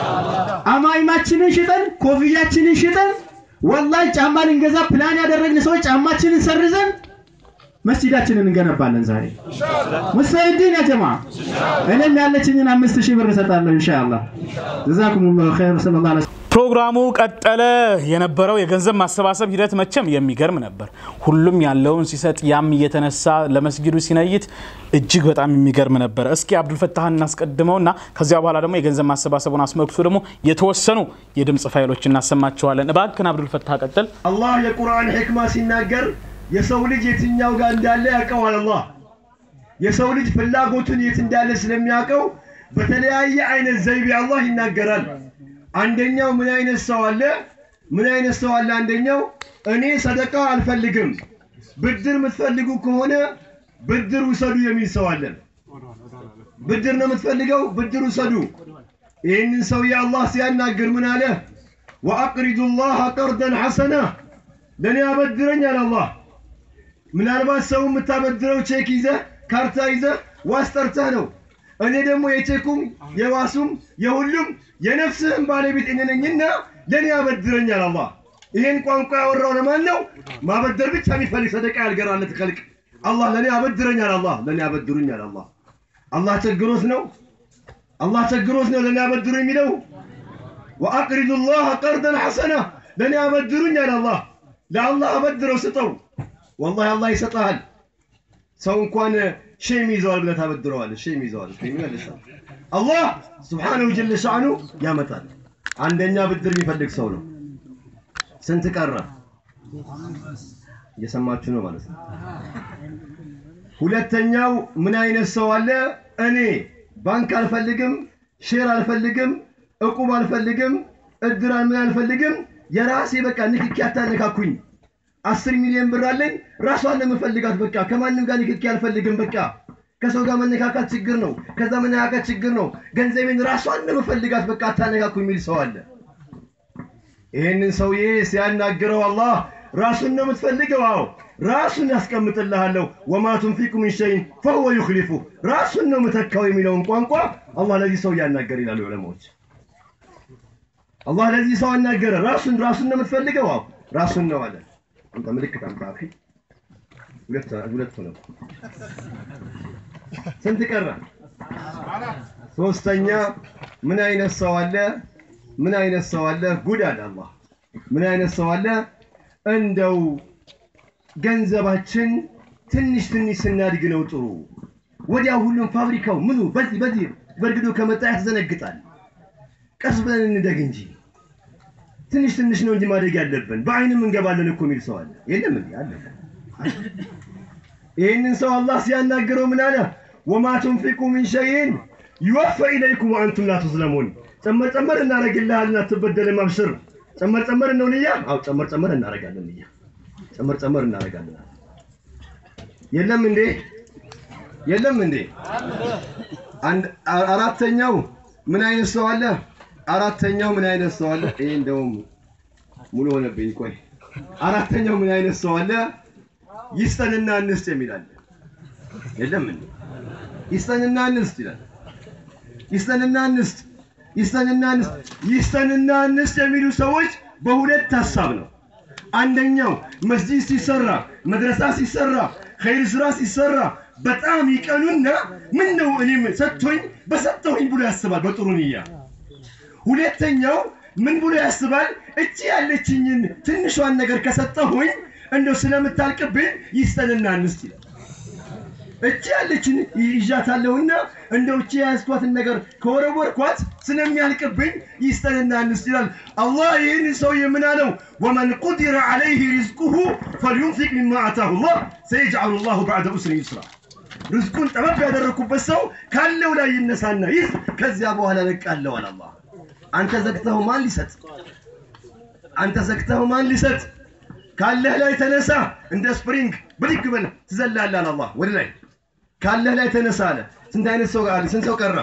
አማይማችንን ሽጠን ኮፍያችንን ሽጠን ወላሂ ጫማ ልንገዛ ፕላን ያደረግን ሰዎች ጫማችንን ሰርዘን መስጂዳችንን እንገነባለን ዛሬ ሙስተዒዲን ያ ጀማ እኔም ያለችኝን አምስት ሺህ ብር እሰጣለሁ ኢንሻአላህ ጀዛኩሙላሁ ኸይር ሰለላሁ ዐለይሂ ፕሮግራሙ ቀጠለ። የነበረው የገንዘብ ማሰባሰብ ሂደት መቼም የሚገርም ነበር። ሁሉም ያለውን ሲሰጥ፣ ያም እየተነሳ ለመስጊዱ ሲነይት እጅግ በጣም የሚገርም ነበር። እስኪ አብዱልፈታህ እናስቀድመውና ከዚያ በኋላ ደግሞ የገንዘብ ማሰባሰቡን አስመልክቶ ደግሞ የተወሰኑ የድምፅ ፋይሎች እናሰማቸዋለን። እባክን አብዱልፈታህ ቀጥል። አላህ የቁርአን ሕክማ ሲናገር የሰው ልጅ የትኛው ጋር እንዳለ ያውቀዋል። አላህ የሰው ልጅ ፍላጎቱን የት እንዳለ ስለሚያውቀው በተለያየ አይነት ዘይቤ አላህ ይናገራል። አንደኛው ምን አይነት ሰው አለ? ምን አይነት ሰው አለ? አንደኛው እኔ ሰደቃ አልፈልግም፣ ብድር የምትፈልጉ ከሆነ ብድር ውሰዱ የሚል ሰው አለ። ብድር ነው የምትፈልገው? ብድር ውሰዱ። ይህንን ሰውዬ አላህ ሲያናግር ምን አለ? ወአቅሪዱ ላህ ቀርደን ሐሰና፣ ለእኔ አበድረኝ አለ አላህ። ምናልባት ሰው የምታበድረው ቼክ ይዘህ ካርታ ይዘህ ዋስ ጠርተህ ነው። እኔ ደግሞ የቼኩም የዋሱም የሁሉም የነፍስህም ባለቤት እኔ ነኝና ለእኔ ያበድረኛል አላህ። ይሄን ቋንቋ ያወራው ለማን ነው? ማበደር ብቻ የሚፈልግ ሰደቃ ያልገራለት ከልቅ አላህ ለእኔ ያበድረኛል አላህ ለእኔ ያበድሩኛል አላህ። አላህ ቸግሮት ነው አላህ ቸግሮት ነው ለእኔ ያበድሩ የሚለው ወአቅሪዱ ላህ ቀርደን ሐሰና ለእኔ ያበድሩኛል አላህ። ለአላህ አበድረው ስጠው፣ ወላሂ አላህ ይሰጠሃል። ሰው እንኳን ሼም ይዘዋል ብለህ ታበድረዋለህ። ሼም ይዘዋል ይመልሳል። አላህ ስብሓነሁ ጀለ ሻዕኑ ያመጣል። አንደኛ ብድር የሚፈልግ ሰው ነው። ስንት ቀረ? እየሰማችሁ ነው ማለት ነው። ሁለተኛው ምን አይነት ሰው አለ? እኔ ባንክ አልፈልግም፣ ሼር አልፈልግም፣ እቁብ አልፈልግም፣ እድር ምን አልፈልግም፣ የራሴ በቃ ንክኪ አታነካኩኝ አስር ሚሊዮን ብር አለኝ ራሷን ለመፈልጋት በቃ ከማንም ጋር ንክኪ አልፈልግም። በቃ ከሰው ጋር መነካካት ችግር ነው። ከዛ መነካካት ችግር ነው። ገንዘቤን ራሷን ለመፈልጋት በቃ አታነካኩ የሚል ሰው አለ። ይህንን ሰውዬ ሲያናግረው አላህ ራሱን ነው የምትፈልገው? አዎ ራሱን ያስቀምጥልሃለሁ። ወማ ቱንፊቁ ሚን ሸይን ፈሁወ ዩኽሊፉ ራሱን ነው የምተካው የሚለውን ቋንቋ አላህ ለዚህ ሰው እያናገር ይላሉ ዑለማዎች። አላህ ለዚህ ሰው አናገረ። ራሱን ራሱን ነው የምትፈልገው? አዎ ራሱን ነው አለ። አንተ ምልክት አምጣ አኺ። ሁለት ሁለት ነው። ስንት ቀረ? ሶስተኛ ምን አይነት ሰው አለ? ምን አይነት ሰው አለ? ጉድ አለ አላህ። ምን አይነት ሰው አለ? እንደው ገንዘባችን ትንሽ ትንሽ ስናድግ ነው ጥሩ። ወዲያው ሁሉም ፋብሪካው ምኑ በዚህ በዚህ በእርግዶ ከመጣ ያስዘነግጣል። ቀስ ብለን እንደግ እንጂ ትንሽ ትንሽ ነው እንጂ ማደግ ያለብን። በአይንም እንገባለን እኮ የሚል ሰው አለ። የለም እንዴ? አለ። ይህንን ሰው አላህ ሲያናግረው ምን አለ? ወማ ቱንፊቁ ሚን ሸይን ይወፈ ኢለይኩም ወአንቱም ላ ቱዝለሙን። ጨመር ጨመር እናደርግልሃለን አትበደልም፣ አብሽር። ጨመር ጨመር ነው ንያ? አዎ ጨመር ጨመር እናደርጋለን ንያ። ጨመር ጨመር እናደርጋለን። የለም እንዴ? የለም እንዴ? አንድ አራተኛው ምን አይነት ሰው አለ? አራተኛው ምን አይነት ሰው አለ? ይሄ እንደውም ሙሉ ሆነብኝ። ቆይ አራተኛው ምን አይነት ሰው አለ? ይስጠንና እንስጥ የሚል አለ። የለም እንዴ? ይስጠንና እንስጥ ይላል። ይስጠንና እንስጥ፣ ይስጠንና እንስጥ፣ ይስጠንና እንስጥ የሚሉ ሰዎች በሁለት ሀሳብ ነው። አንደኛው መስጂድ ሲሰራ፣ መድረሳ ሲሰራ፣ ኸይር ስራ ሲሰራ በጣም ይቀኑና ምን ነው እኔም ሰጥቶኝ በሰጠሁኝ ብሎ ያስባል በጥሩ ንያ። ሁለተኛው ምን ብሎ ያስባል? እቺ ያለችኝን ትንሿን ነገር ከሰጠሁኝ እንደው ስለምታልቅብኝ ይስጠንና እንስጥ ይላል። እቺ ያለችን ይዣታለሁና እንደው እቺ የያዝኳትን ነገር ከወረወርኳት ስለሚያልቅብኝ ይስጠንና እንስጥ ይላል። አላህ ይህን ሰውዬ ምን አለው? ወመን ቁዲረ ዐለይህ ሪዝቁሁ ፈልዩንፊቅ ሚማ አታሁ ላህ ሰየጅዐሉ ላሁ በዕደ ዑስሪን ዩስራ። ርዝቁን ጠበብ ያደረግኩበት ሰው ካለው ላይ ይነሳና ይህ ከዚያ በኋላ ለቃለው አለ አላህ። አንተ ዘግተኸው ማን ሊሰጥ? አንተ ዘግተኸው ማን ሊሰጥ? ካለህ ላይ ተነሳ፣ እንደ ስፕሪንግ ብድግ በል ትዘላለህ አለ አላህ ወደ ላይ። ካለህ ላይ ተነሳ አለ። ስንት አይነት ሰው አለ? ስንት ሰው ቀረ?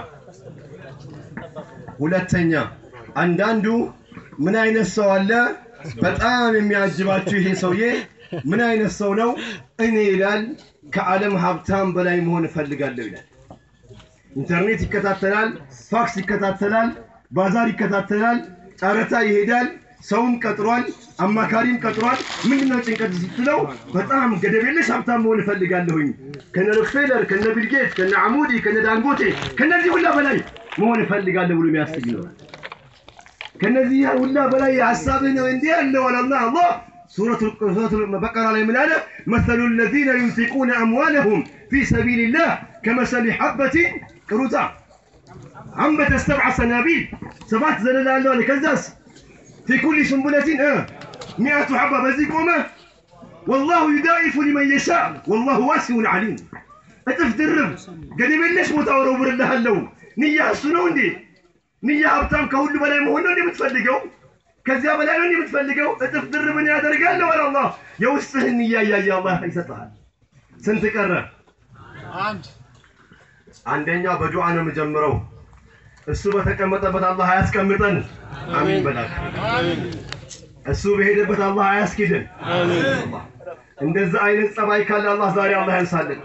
ሁለተኛ አንዳንዱ ምን አይነት ሰው አለ? በጣም የሚያጅባችሁ ይሄ ሰውዬ ምን አይነት ሰው ነው? እኔ ይላል ከዓለም ሀብታም በላይ መሆን እፈልጋለሁ ይላል። ኢንተርኔት ይከታተላል፣ ፋክስ ይከታተላል፣ ባዛር ይከታተላል፣ ጨረታ ይሄዳል፣ ሰውም ቀጥሯል፣ አማካሪም ቀጥሯል። ምንድነው ጭንቀት ስትለው በጣም ገደብ የለሽ ሀብታም መሆን እፈልጋለሁኝ ከነ ሮክፌለር፣ ከነ ቢልጌት፣ ከነ አሙዲ፣ ከነ ዳንጎቴ ከነዚህ ሁላ በላይ መሆን እፈልጋለሁ ብሎ የሚያስብ ይኖራል። ከነዚህ ሁላ በላይ ሀሳብህ ነው እንዲህ ያለው አላላ አላህ سورة البقرة ላይ ምን አለ مثل الذين ينفقون أموالهم في سبيل الله كمثل حبة ቅሩታ አንበተ ሰብዐ ሰናቢል ሰባት ዘለላ አለው አለ ከዛስ في كل سنبلة اه مئة حبة በዚህ ቆመ والله يضاعف لمن يشاء والله واسع عليم እጥፍ ድርብ ገደብ የለሽ ቦታ ወረውርልሃለሁ ንያ እሱ ነው እንዴ ንያ ሀብታም ከሁሉ በላይ መሆን ነው እንዴ የምትፈልገው ከዚያ በላይ ነው የምትፈልገው? እጥፍ ድርብን ያደርጋለሁ አለ አላህ። የውስጥህን እያያየ አላህ ይሰጥሃል። ስንት ቀረ? አንድ። አንደኛው በዱዓ ነው የምጀምረው። እሱ በተቀመጠበት አላህ አያስቀምጠን። አሚን በላክ። እሱ በሄደበት አላህ አያስኪድን። እንደዛ አይነት ጸባይ ካለ አላህ ዛሬ አላህ ያንሳልን።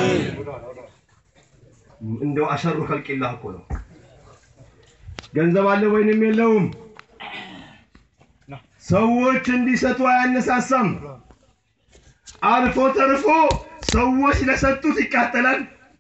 እንደው አሸሩ ከልቂላህ እኮ ነው። ገንዘብ አለ ወይንም የለውም ሰዎች እንዲሰጡ አያነሳሳም። አልፎ ተርፎ ሰዎች ለሰጡት ይቃጠላል።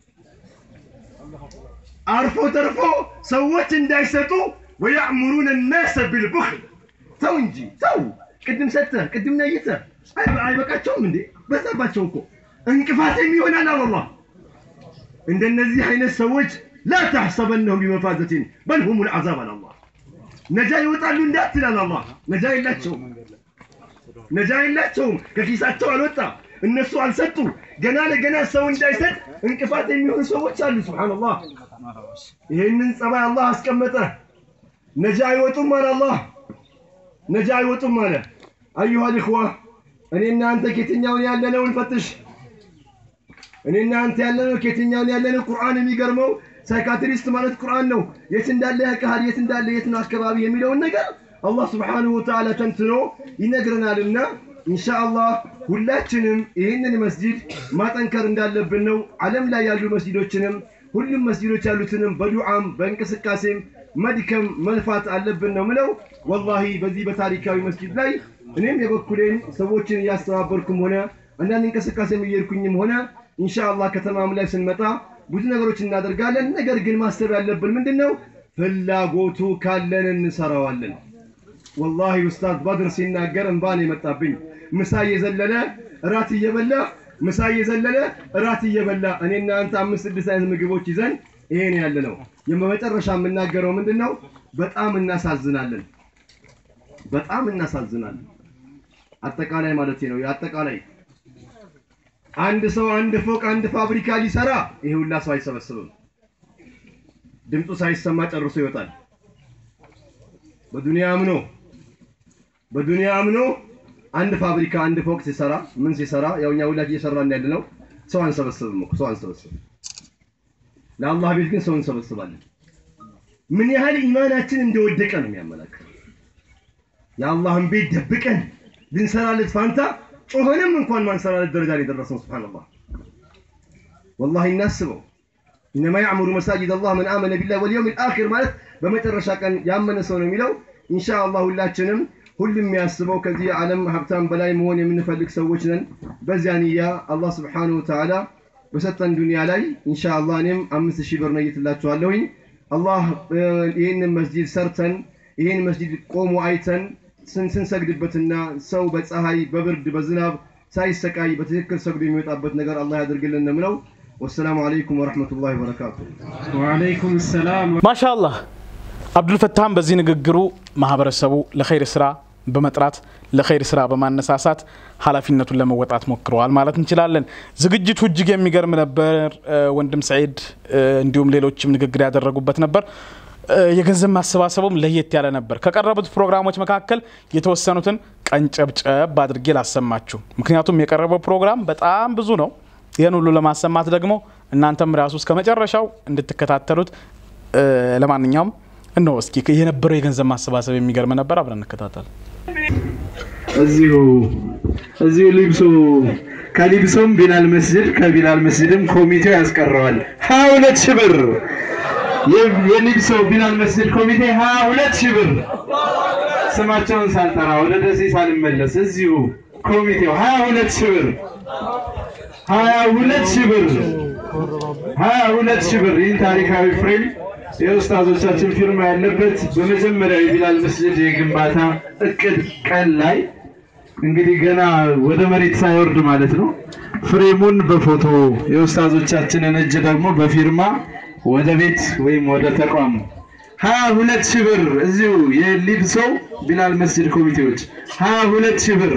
አልፎ ተርፎ ሰዎች እንዳይሰጡ ወያእሙሩነ ናሰ ቢልቡኽል። ተው እንጂ ተው። ቅድም ሰጥተህ ቅድም ነይተህ አይበቃቸውም እንዴ? በዛባቸው እኮ እንቅፋትም ይሆናል አለ አላህ። እንደነዚህ አይነት ሰዎች ላ ተሕሰበነሁም ቢመፋዘቲን በል ሁሙል ዐዛብ አለ አላህ። ነጃ ይወጣሉ እንዳትላል አላህ። ነጃ የላቸውም፣ ነጃ የላቸውም። ከኪሳቸው አልወጣ፣ እነሱ አልሰጡ። ገና ለገና ሰው እንዳይሰጥ እንቅፋት የሚሆኑ ሰዎች አሉ። ሱብሃነላህ። ይህንን ጸባይ አላህ አስቀመጠ። ነጃ አይወጡም አለ አላህ። ነጃ አይወጡም አለ። አዩሃ ልኽዋ እኔና አንተ ከየትኛውን ያለነው እንፈትሽ። እኔና አንተ ያለነው ከየትኛውን ያለነው። ቁርአን የሚገርመው ሳይካትሪስት ማለት ቁርአን ነው። የት እንዳለ ያውቅሃል፣ የት እንዳለ የት ነው አካባቢ የሚለውን ነገር አላህ ስብሓንሁ ወተዓላ ተንትኖ ይነግረናልና ኢንሻአላህ ሁላችንም ይህንን መስጂድ ማጠንከር እንዳለብን ነው። ዓለም ላይ ያሉ መስጂዶችንም ሁሉም መስጂዶች ያሉትንም በዱዓም በእንቅስቃሴም መድከም መልፋት አለብን ነው ምለው። ወላሂ በዚህ በታሪካዊ መስጂድ ላይ እኔም የበኩሌን ሰዎችን እያስተባበርኩም ሆነ አንዳንድ እንቅስቃሴም እየሄድኩኝም ሆነ ኢንሻአላህ ከተማም ላይ ስንመጣ ብዙ ነገሮች እናደርጋለን። ነገር ግን ማሰብ ያለብን ምንድን ነው? ፍላጎቱ ካለን እንሰራዋለን። ወላሂ ኡስታዝ በድር ሲናገር እንባን የመጣብኝ ምሳ እየዘለለ እራት እየበላ ምሳ እየዘለለ እራት እየበላ እኔና አንተ አምስት ስድስት አይነት ምግቦች ይዘን ይሄን ያለ ነው። የመጨረሻ የምናገረው ምንድን ነው? በጣም እናሳዝናለን። በጣም እናሳዝናለን። አጠቃላይ ማለት ነው። የአጠቃላይ አንድ ሰው አንድ ፎቅ አንድ ፋብሪካ ሊሰራ ይሄ ሁላ ሰው አይሰበስብም። ድምፁ ሳይሰማ ጨርሶ ይወጣል። በዱንያ አምኖ በዱንያ አምኖ አንድ ፋብሪካ አንድ ፎቅ ሲሰራ ምን ሲሰራ ያው እኛ ሁላችን እየሰራን ያለ ነው። ሰው አንሰበስብም እኮ ሰው አንሰበስብም። ለአላህ ቤት ግን ሰው እንሰበስባለን። ምን ያህል ኢማናችን እንደወደቀ ነው የሚያመላክተው። የአላህን ቤት ደብቀን ልንሰራለት ፋንታ ጮኸንም እንኳን ማንሰራለት ደረጃ ላይ ደረስነው። ሱብሃንአላህ ወላሂ እናስበው። ኢነማ ያዕሙሩ መሳጅድ አላህ መን አመነ ቢላህ ወልየውሚል አኺር ማለት በመጨረሻ ቀን ያመነ ሰው ነው የሚለው። ኢንሻአላህ ሁላችንም ሁሉም የሚያስበው ከዚህ ዓለም ሀብታም በላይ መሆን የምንፈልግ ሰዎች ነን። በዚያ ንያ አላህ ስብሓነሁ ወተዓላ በሰጠን ዱንያ ላይ ኢንሻአላህ እኔም አምስት ሺህ ብር ነይትላችኋለሁኝ። አላህ ይህንን መስጂድ ሰርተን ይህን መስጂድ ቆሞ አይተን ስንሰግድበትና ሰው በፀሐይ በብርድ በዝናብ ሳይሰቃይ በትክክል ሰግዶ የሚወጣበት ነገር አላህ ያደርግልን ነው የምለው። ወሰላሙ አለይኩም ወረሕመቱላሂ ወበረካቱ። ወአለይኩም ሰላም ማሻአላህ አብዱልፈታህም በዚህ ንግግሩ ማህበረሰቡ ለኸይር ስራ በመጥራት ለኸይር ስራ በማነሳሳት ኃላፊነቱን ለመወጣት ሞክረዋል ማለት እንችላለን። ዝግጅቱ እጅግ የሚገርም ነበር። ወንድም ሰዒድ እንዲሁም ሌሎችም ንግግር ያደረጉበት ነበር። የገንዘብ ማሰባሰቡም ለየት ያለ ነበር። ከቀረቡት ፕሮግራሞች መካከል የተወሰኑትን ቀንጨብጨብ አድርጌ ላሰማችሁ። ምክንያቱም የቀረበው ፕሮግራም በጣም ብዙ ነው። ይህን ሁሉ ለማሰማት ደግሞ እናንተም ራሱ እስከ መጨረሻው እንድትከታተሉት ለማንኛውም እነሆ እስኪ የነበረው የገንዘብ ማሰባሰብ የሚገርም ነበር። አብረን እንከታተል። እዚሁ እዚሁ ሊብሶ ከሊብሶም ቢላል መስጅድ ከቢላል መስጅድም ኮሚቴው ያስቀረዋል ሀያ ሁለት ሺህ ብር የሊብሶ ቢላል መስጅድ ኮሚቴ ሀያ ሁለት ሺህ ብር ስማቸውን ሳልጠራ ወደ ደሴ ሳልመለስ እዚሁ ኮሚቴው ሀያ ሁለት ሺህ ብር ሀያ ሁለት ሺህ ብር ሀያ ሁለት ሺህ ብር ይህን ታሪካዊ ፍሬም የኡስታዞቻችን ፊርማ ያለበት በመጀመሪያው የቢላል መስጅድ የግንባታ እቅድ ቀን ላይ እንግዲህ ገና ወደ መሬት ሳይወርድ ማለት ነው። ፍሬሙን በፎቶ የኡስታዞቻችንን እጅ ደግሞ በፊርማ ወደ ቤት ወይም ወደ ተቋም ሀያ ሁለት ሺህ ብር እዚሁ የሊብሶ ቢላል መስጅድ ኮሚቴዎች ሀያ ሁለት ሺህ ብር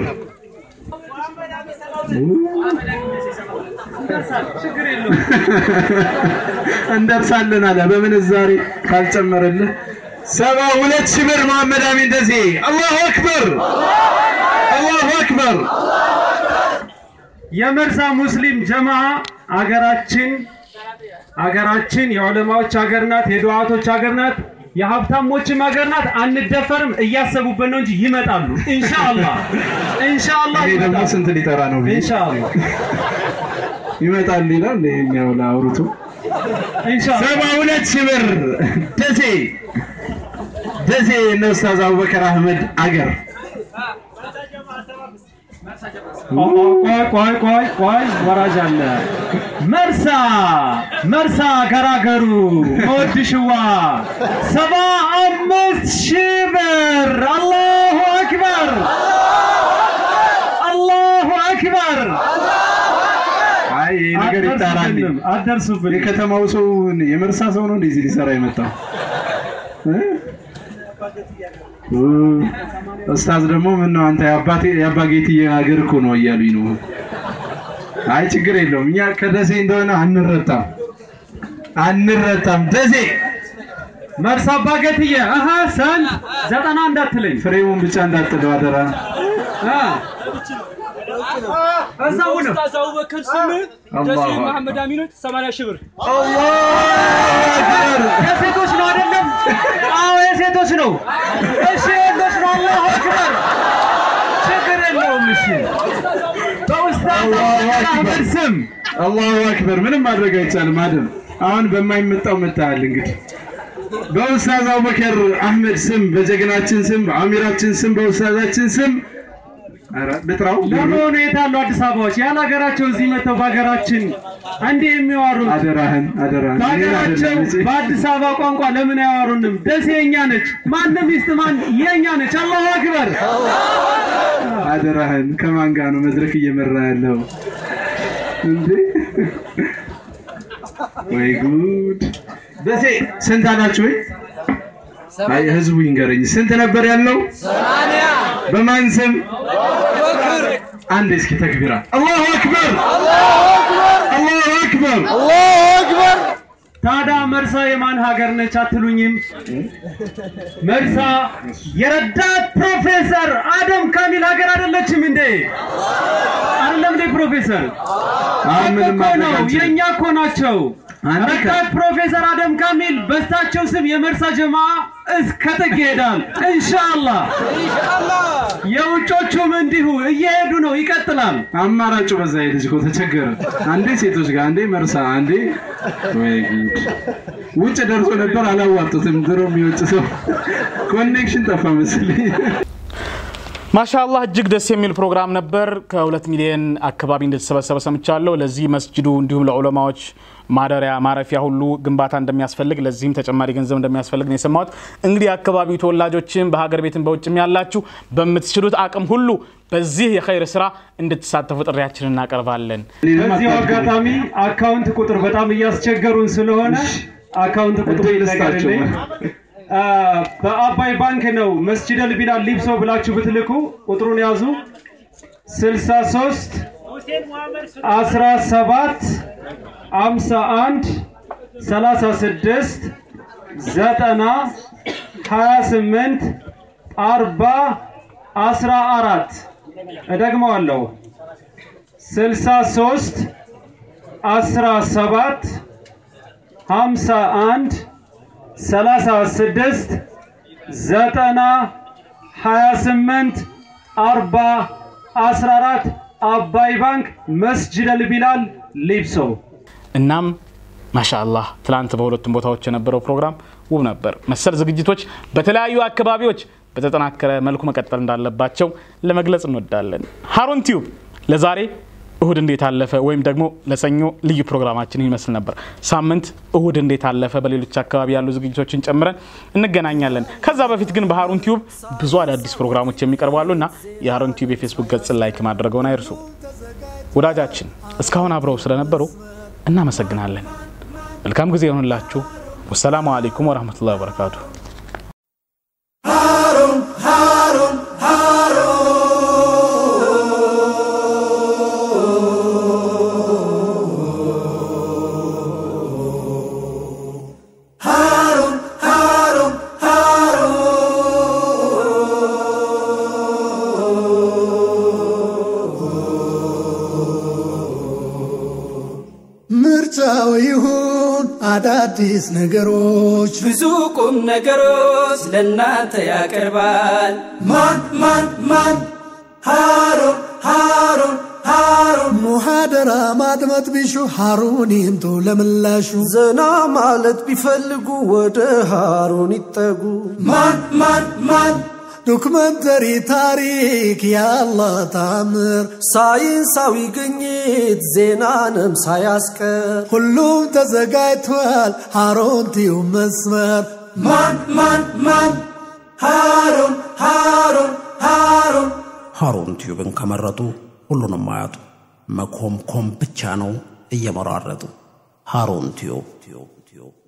እንደርሳለን አለ በምንዛሬ ካልጨመረልህ ሰባ ሁለት ሺህ ብር መሐመድ አሚን ደሴ አላሁ አክበር አላሁ አክበር የመርሳ ሙስሊም ጀማ አገራችን አገራችን የዑለማዎች ሀገር ናት፣ የዱዓቶች ሀገር ናት፣ የሀብታሞችም ሀገር ናት። አንደፈርም። እያሰቡበት ነው እንጂ ይመጣሉ። ኢንሻአላህ ኢንሻአላህ ይሄ ደግሞ ይመጣሉ። ስንት ሊጠራ ነው ብዬ ኢንሻአላህ ይመጣል ይላል። ይሄኛው ለአውርቱ ኢንሻአላህ ሰባ ሁለት ሺህ ብር ደሴ ደሴ እነ ኡስታዝ አቡበከር አህመድ አገር ቆይ ቆይ ቆይ ቆይ ወራጅ አለ። መርሳ መርሳ ገራገሩ መወድሽዋ ሰባ አምስት ሺህ ብር አላሁ አክበር አላሁ አክበር። አይ ይሄ ነገር ይጣራል። አትደርሱብንም፣ አትደርሱብንም። የከተማው ሰው የመርሳ ሰው ነው እንደዚህ ሊሰራ የመጣው እ? እ፣ ኡስታዝ ደግሞ ምን ነው አንተ የአባቴ የአባ ጌትዬ ሀገር እኮ ነው እያሉኝ ነው። አይ ችግር የለውም እኛ ከደሴ እንደሆነ አንረታም አንረታም። ደሴ መርሳ አባገትዬ አሀ ሰንት ዘጠና እንዳትለኝ ፍሬሙን ብቻ እንዳጥለው አደራ። አ እዛው ነው ኡስታዝ አቡበከር ስምንት አላሁ ደሴ አክበር። መሐመድ አሚኖች 80 ሺህ ብር አላሁ አክበር የሴቶች ነው አይደለም? አዎ የሴቶች ነው። እሺ ወንዶች ነው። አላሁ አክበር ችግር የለውም። እሺ በኡስታዝ አህመድ ስም አላሁ አክበር። ምንም ማድረግ አይቻልም አይደል? አሁን በማይመጣው መታል እንግዲህ በኡስታዝ አቡበከር አህመድ ስም በጀግናችን ስም በአሚራችን ስም በኡስታዛችን ስም ኧረ ልጥራው ለመሆኑ የት አሉ አዲስ አበባዎች ያለ ሀገራቸው እዚህ መጥተው በሀገራችን እንዲህ የሚያወሩት አደራህን አደራህን እኔን በሀገራቸው አይደለም እንጂ። በአዲስ አበባ ቋንቋ ለምን አያወሩንም? ደሴ የኛ ነች። ማንም ሚስት ማን የኛ ነች። አላሁ አክበር። አደራህን ከማን ጋር ነው መድረክ እየመራ ያለው እንዴ? ወይ ጉድ! ደሴ ስንት አላችሁ ወይ? አይ ህዝቡ ይንገረኝ። ስንት ነበር ያለው? በማን ስም? አንድ እስኪ ተክቢራ። አላሁ አክበር! አላሁ አክበር! ታዲያ መርሳ የማን ሀገር ነች አትሉኝም? መርሳ የረዳት ፕሮፌሰር አደም ካሚል ሀገር አይደለችም እንዴ? አይደለም እንዴ ፕሮፌሰር? አሁን ምንም እኮ ማድረግ ነው አንችልም። የእኛ እኮ ናቸው። አንድ ቀን- ረዳት ፕሮፌሰር አደም ካሚል በሳቸው ስም የመርሳ ጀማ እስከ ጥግ ይሄዳል። ኢንሻአላህ የውጮቹም እንዲሁ እየሄዱ ነው፣ ይቀጥላል። አማራጩ በዛ ልጅ እኮ ተቸገረ። አንዴ ሴቶች ጋር፣ አንዴ መርሳ፣ አንዴ ወይ ጉድ! ውጭ ደርሶ ነበር አላዋጡትም። ድሮም የውጭ ሰው ኮኔክሽን ጠፋ መሰለኝ። ማሻአላህ እጅግ ደስ የሚል ፕሮግራም ነበር። ከሁለት ሚሊዮን አካባቢ እንደተሰበሰበ ሰምቻለሁ። ለዚህ መስጅዱ እንዲሁም ለዑለማዎች ማደሪያ ማረፊያ ሁሉ ግንባታ እንደሚያስፈልግ ለዚህም ተጨማሪ ገንዘብ እንደሚያስፈልግ ነው የሰማሁት። እንግዲህ የአካባቢው ተወላጆችም በሀገር ቤትም በውጭም ያላችሁ በምትችሉት አቅም ሁሉ በዚህ የኸይር ስራ እንድትሳተፉ ጥሪያችንን እናቀርባለን። በዚሁ አጋጣሚ አካውንት ቁጥር በጣም እያስቸገሩን ስለሆነ አካውንት ቁጥሩ እድል ልስጣቸው። ይነገርልኝ። አ፣ በአባይ ባንክ ነው መስጂደል ቢላል ሊብሶ ብላችሁ ብትልኩ ቁጥሩን ያዙ 63 17 51 36 90 28 40 14 እደግመዋለሁ 63 17 51 36 90 28 40 14 አባይ ባንክ መስጅደል ቢላል ሊብሶ እናም ማሻአላህ ትላንት በሁለቱም ቦታዎች የነበረው ፕሮግራም ውብ ነበር። መሰል ዝግጅቶች በተለያዩ አካባቢዎች በተጠናከረ መልኩ መቀጠል እንዳለባቸው ለመግለጽ እንወዳለን። ሀሩን ቲዩብ ለዛሬ እሁድ እንዴት አለፈ ወይም ደግሞ ለሰኞ ልዩ ፕሮግራማችን ይመስል ነበር። ሳምንት እሁድ እንዴት አለፈ በሌሎች አካባቢ ያሉ ዝግጅቶችን ጨምረን እንገናኛለን። ከዛ በፊት ግን በሀሩን ቲዩብ ብዙ አዳዲስ ፕሮግራሞች የሚቀርቡ አሉ እና የሀሩን ቲዩብ የፌስቡክ ገጽን ላይክ ማድረገውን አይርሱ። ወዳጃችን እስካሁን አብረው ስለነበሩ እናመሰግናለን። መልካም ጊዜ ይሆንላችሁ። ወሰላሙ አለይኩም ወረህመቱላሂ ወበረካቱ። ሃሩን ሃሩን ሃሩን ሃሩን ምርጫው ይሁን አዳዲስ ነገሮች ብዙ ቁም ነገሮች ለእናንተ ያቀርባል። ማን ማን ማን ሃሩን ሃሩን ሃሩን ሙሃደራ ማድመጥ ቢሹ ሃሩን ይምጡ ለምላሹ ዘና ማለት ቢፈልጉ ወደ ሃሩን ይጠጉ ማን ማን ማን ዶክመንተሪ ታሪክ ያላህ ታምር ሳይንሳዊ ግኝት ዜናንም ሳያስቀር ሁሉም ተዘጋጅቷል ሃሩን ቲዩብ መስመር ማን ማን ማን ሃሩን ሃሩን ሃሩን ሃሩን ቲዩብን ከመረጡ ሁሉንም አያጡ። መኮምኮም ብቻ ነው እየመራረጡ። ሃሩን ቲዩብ ቲዩብ ቲዩብ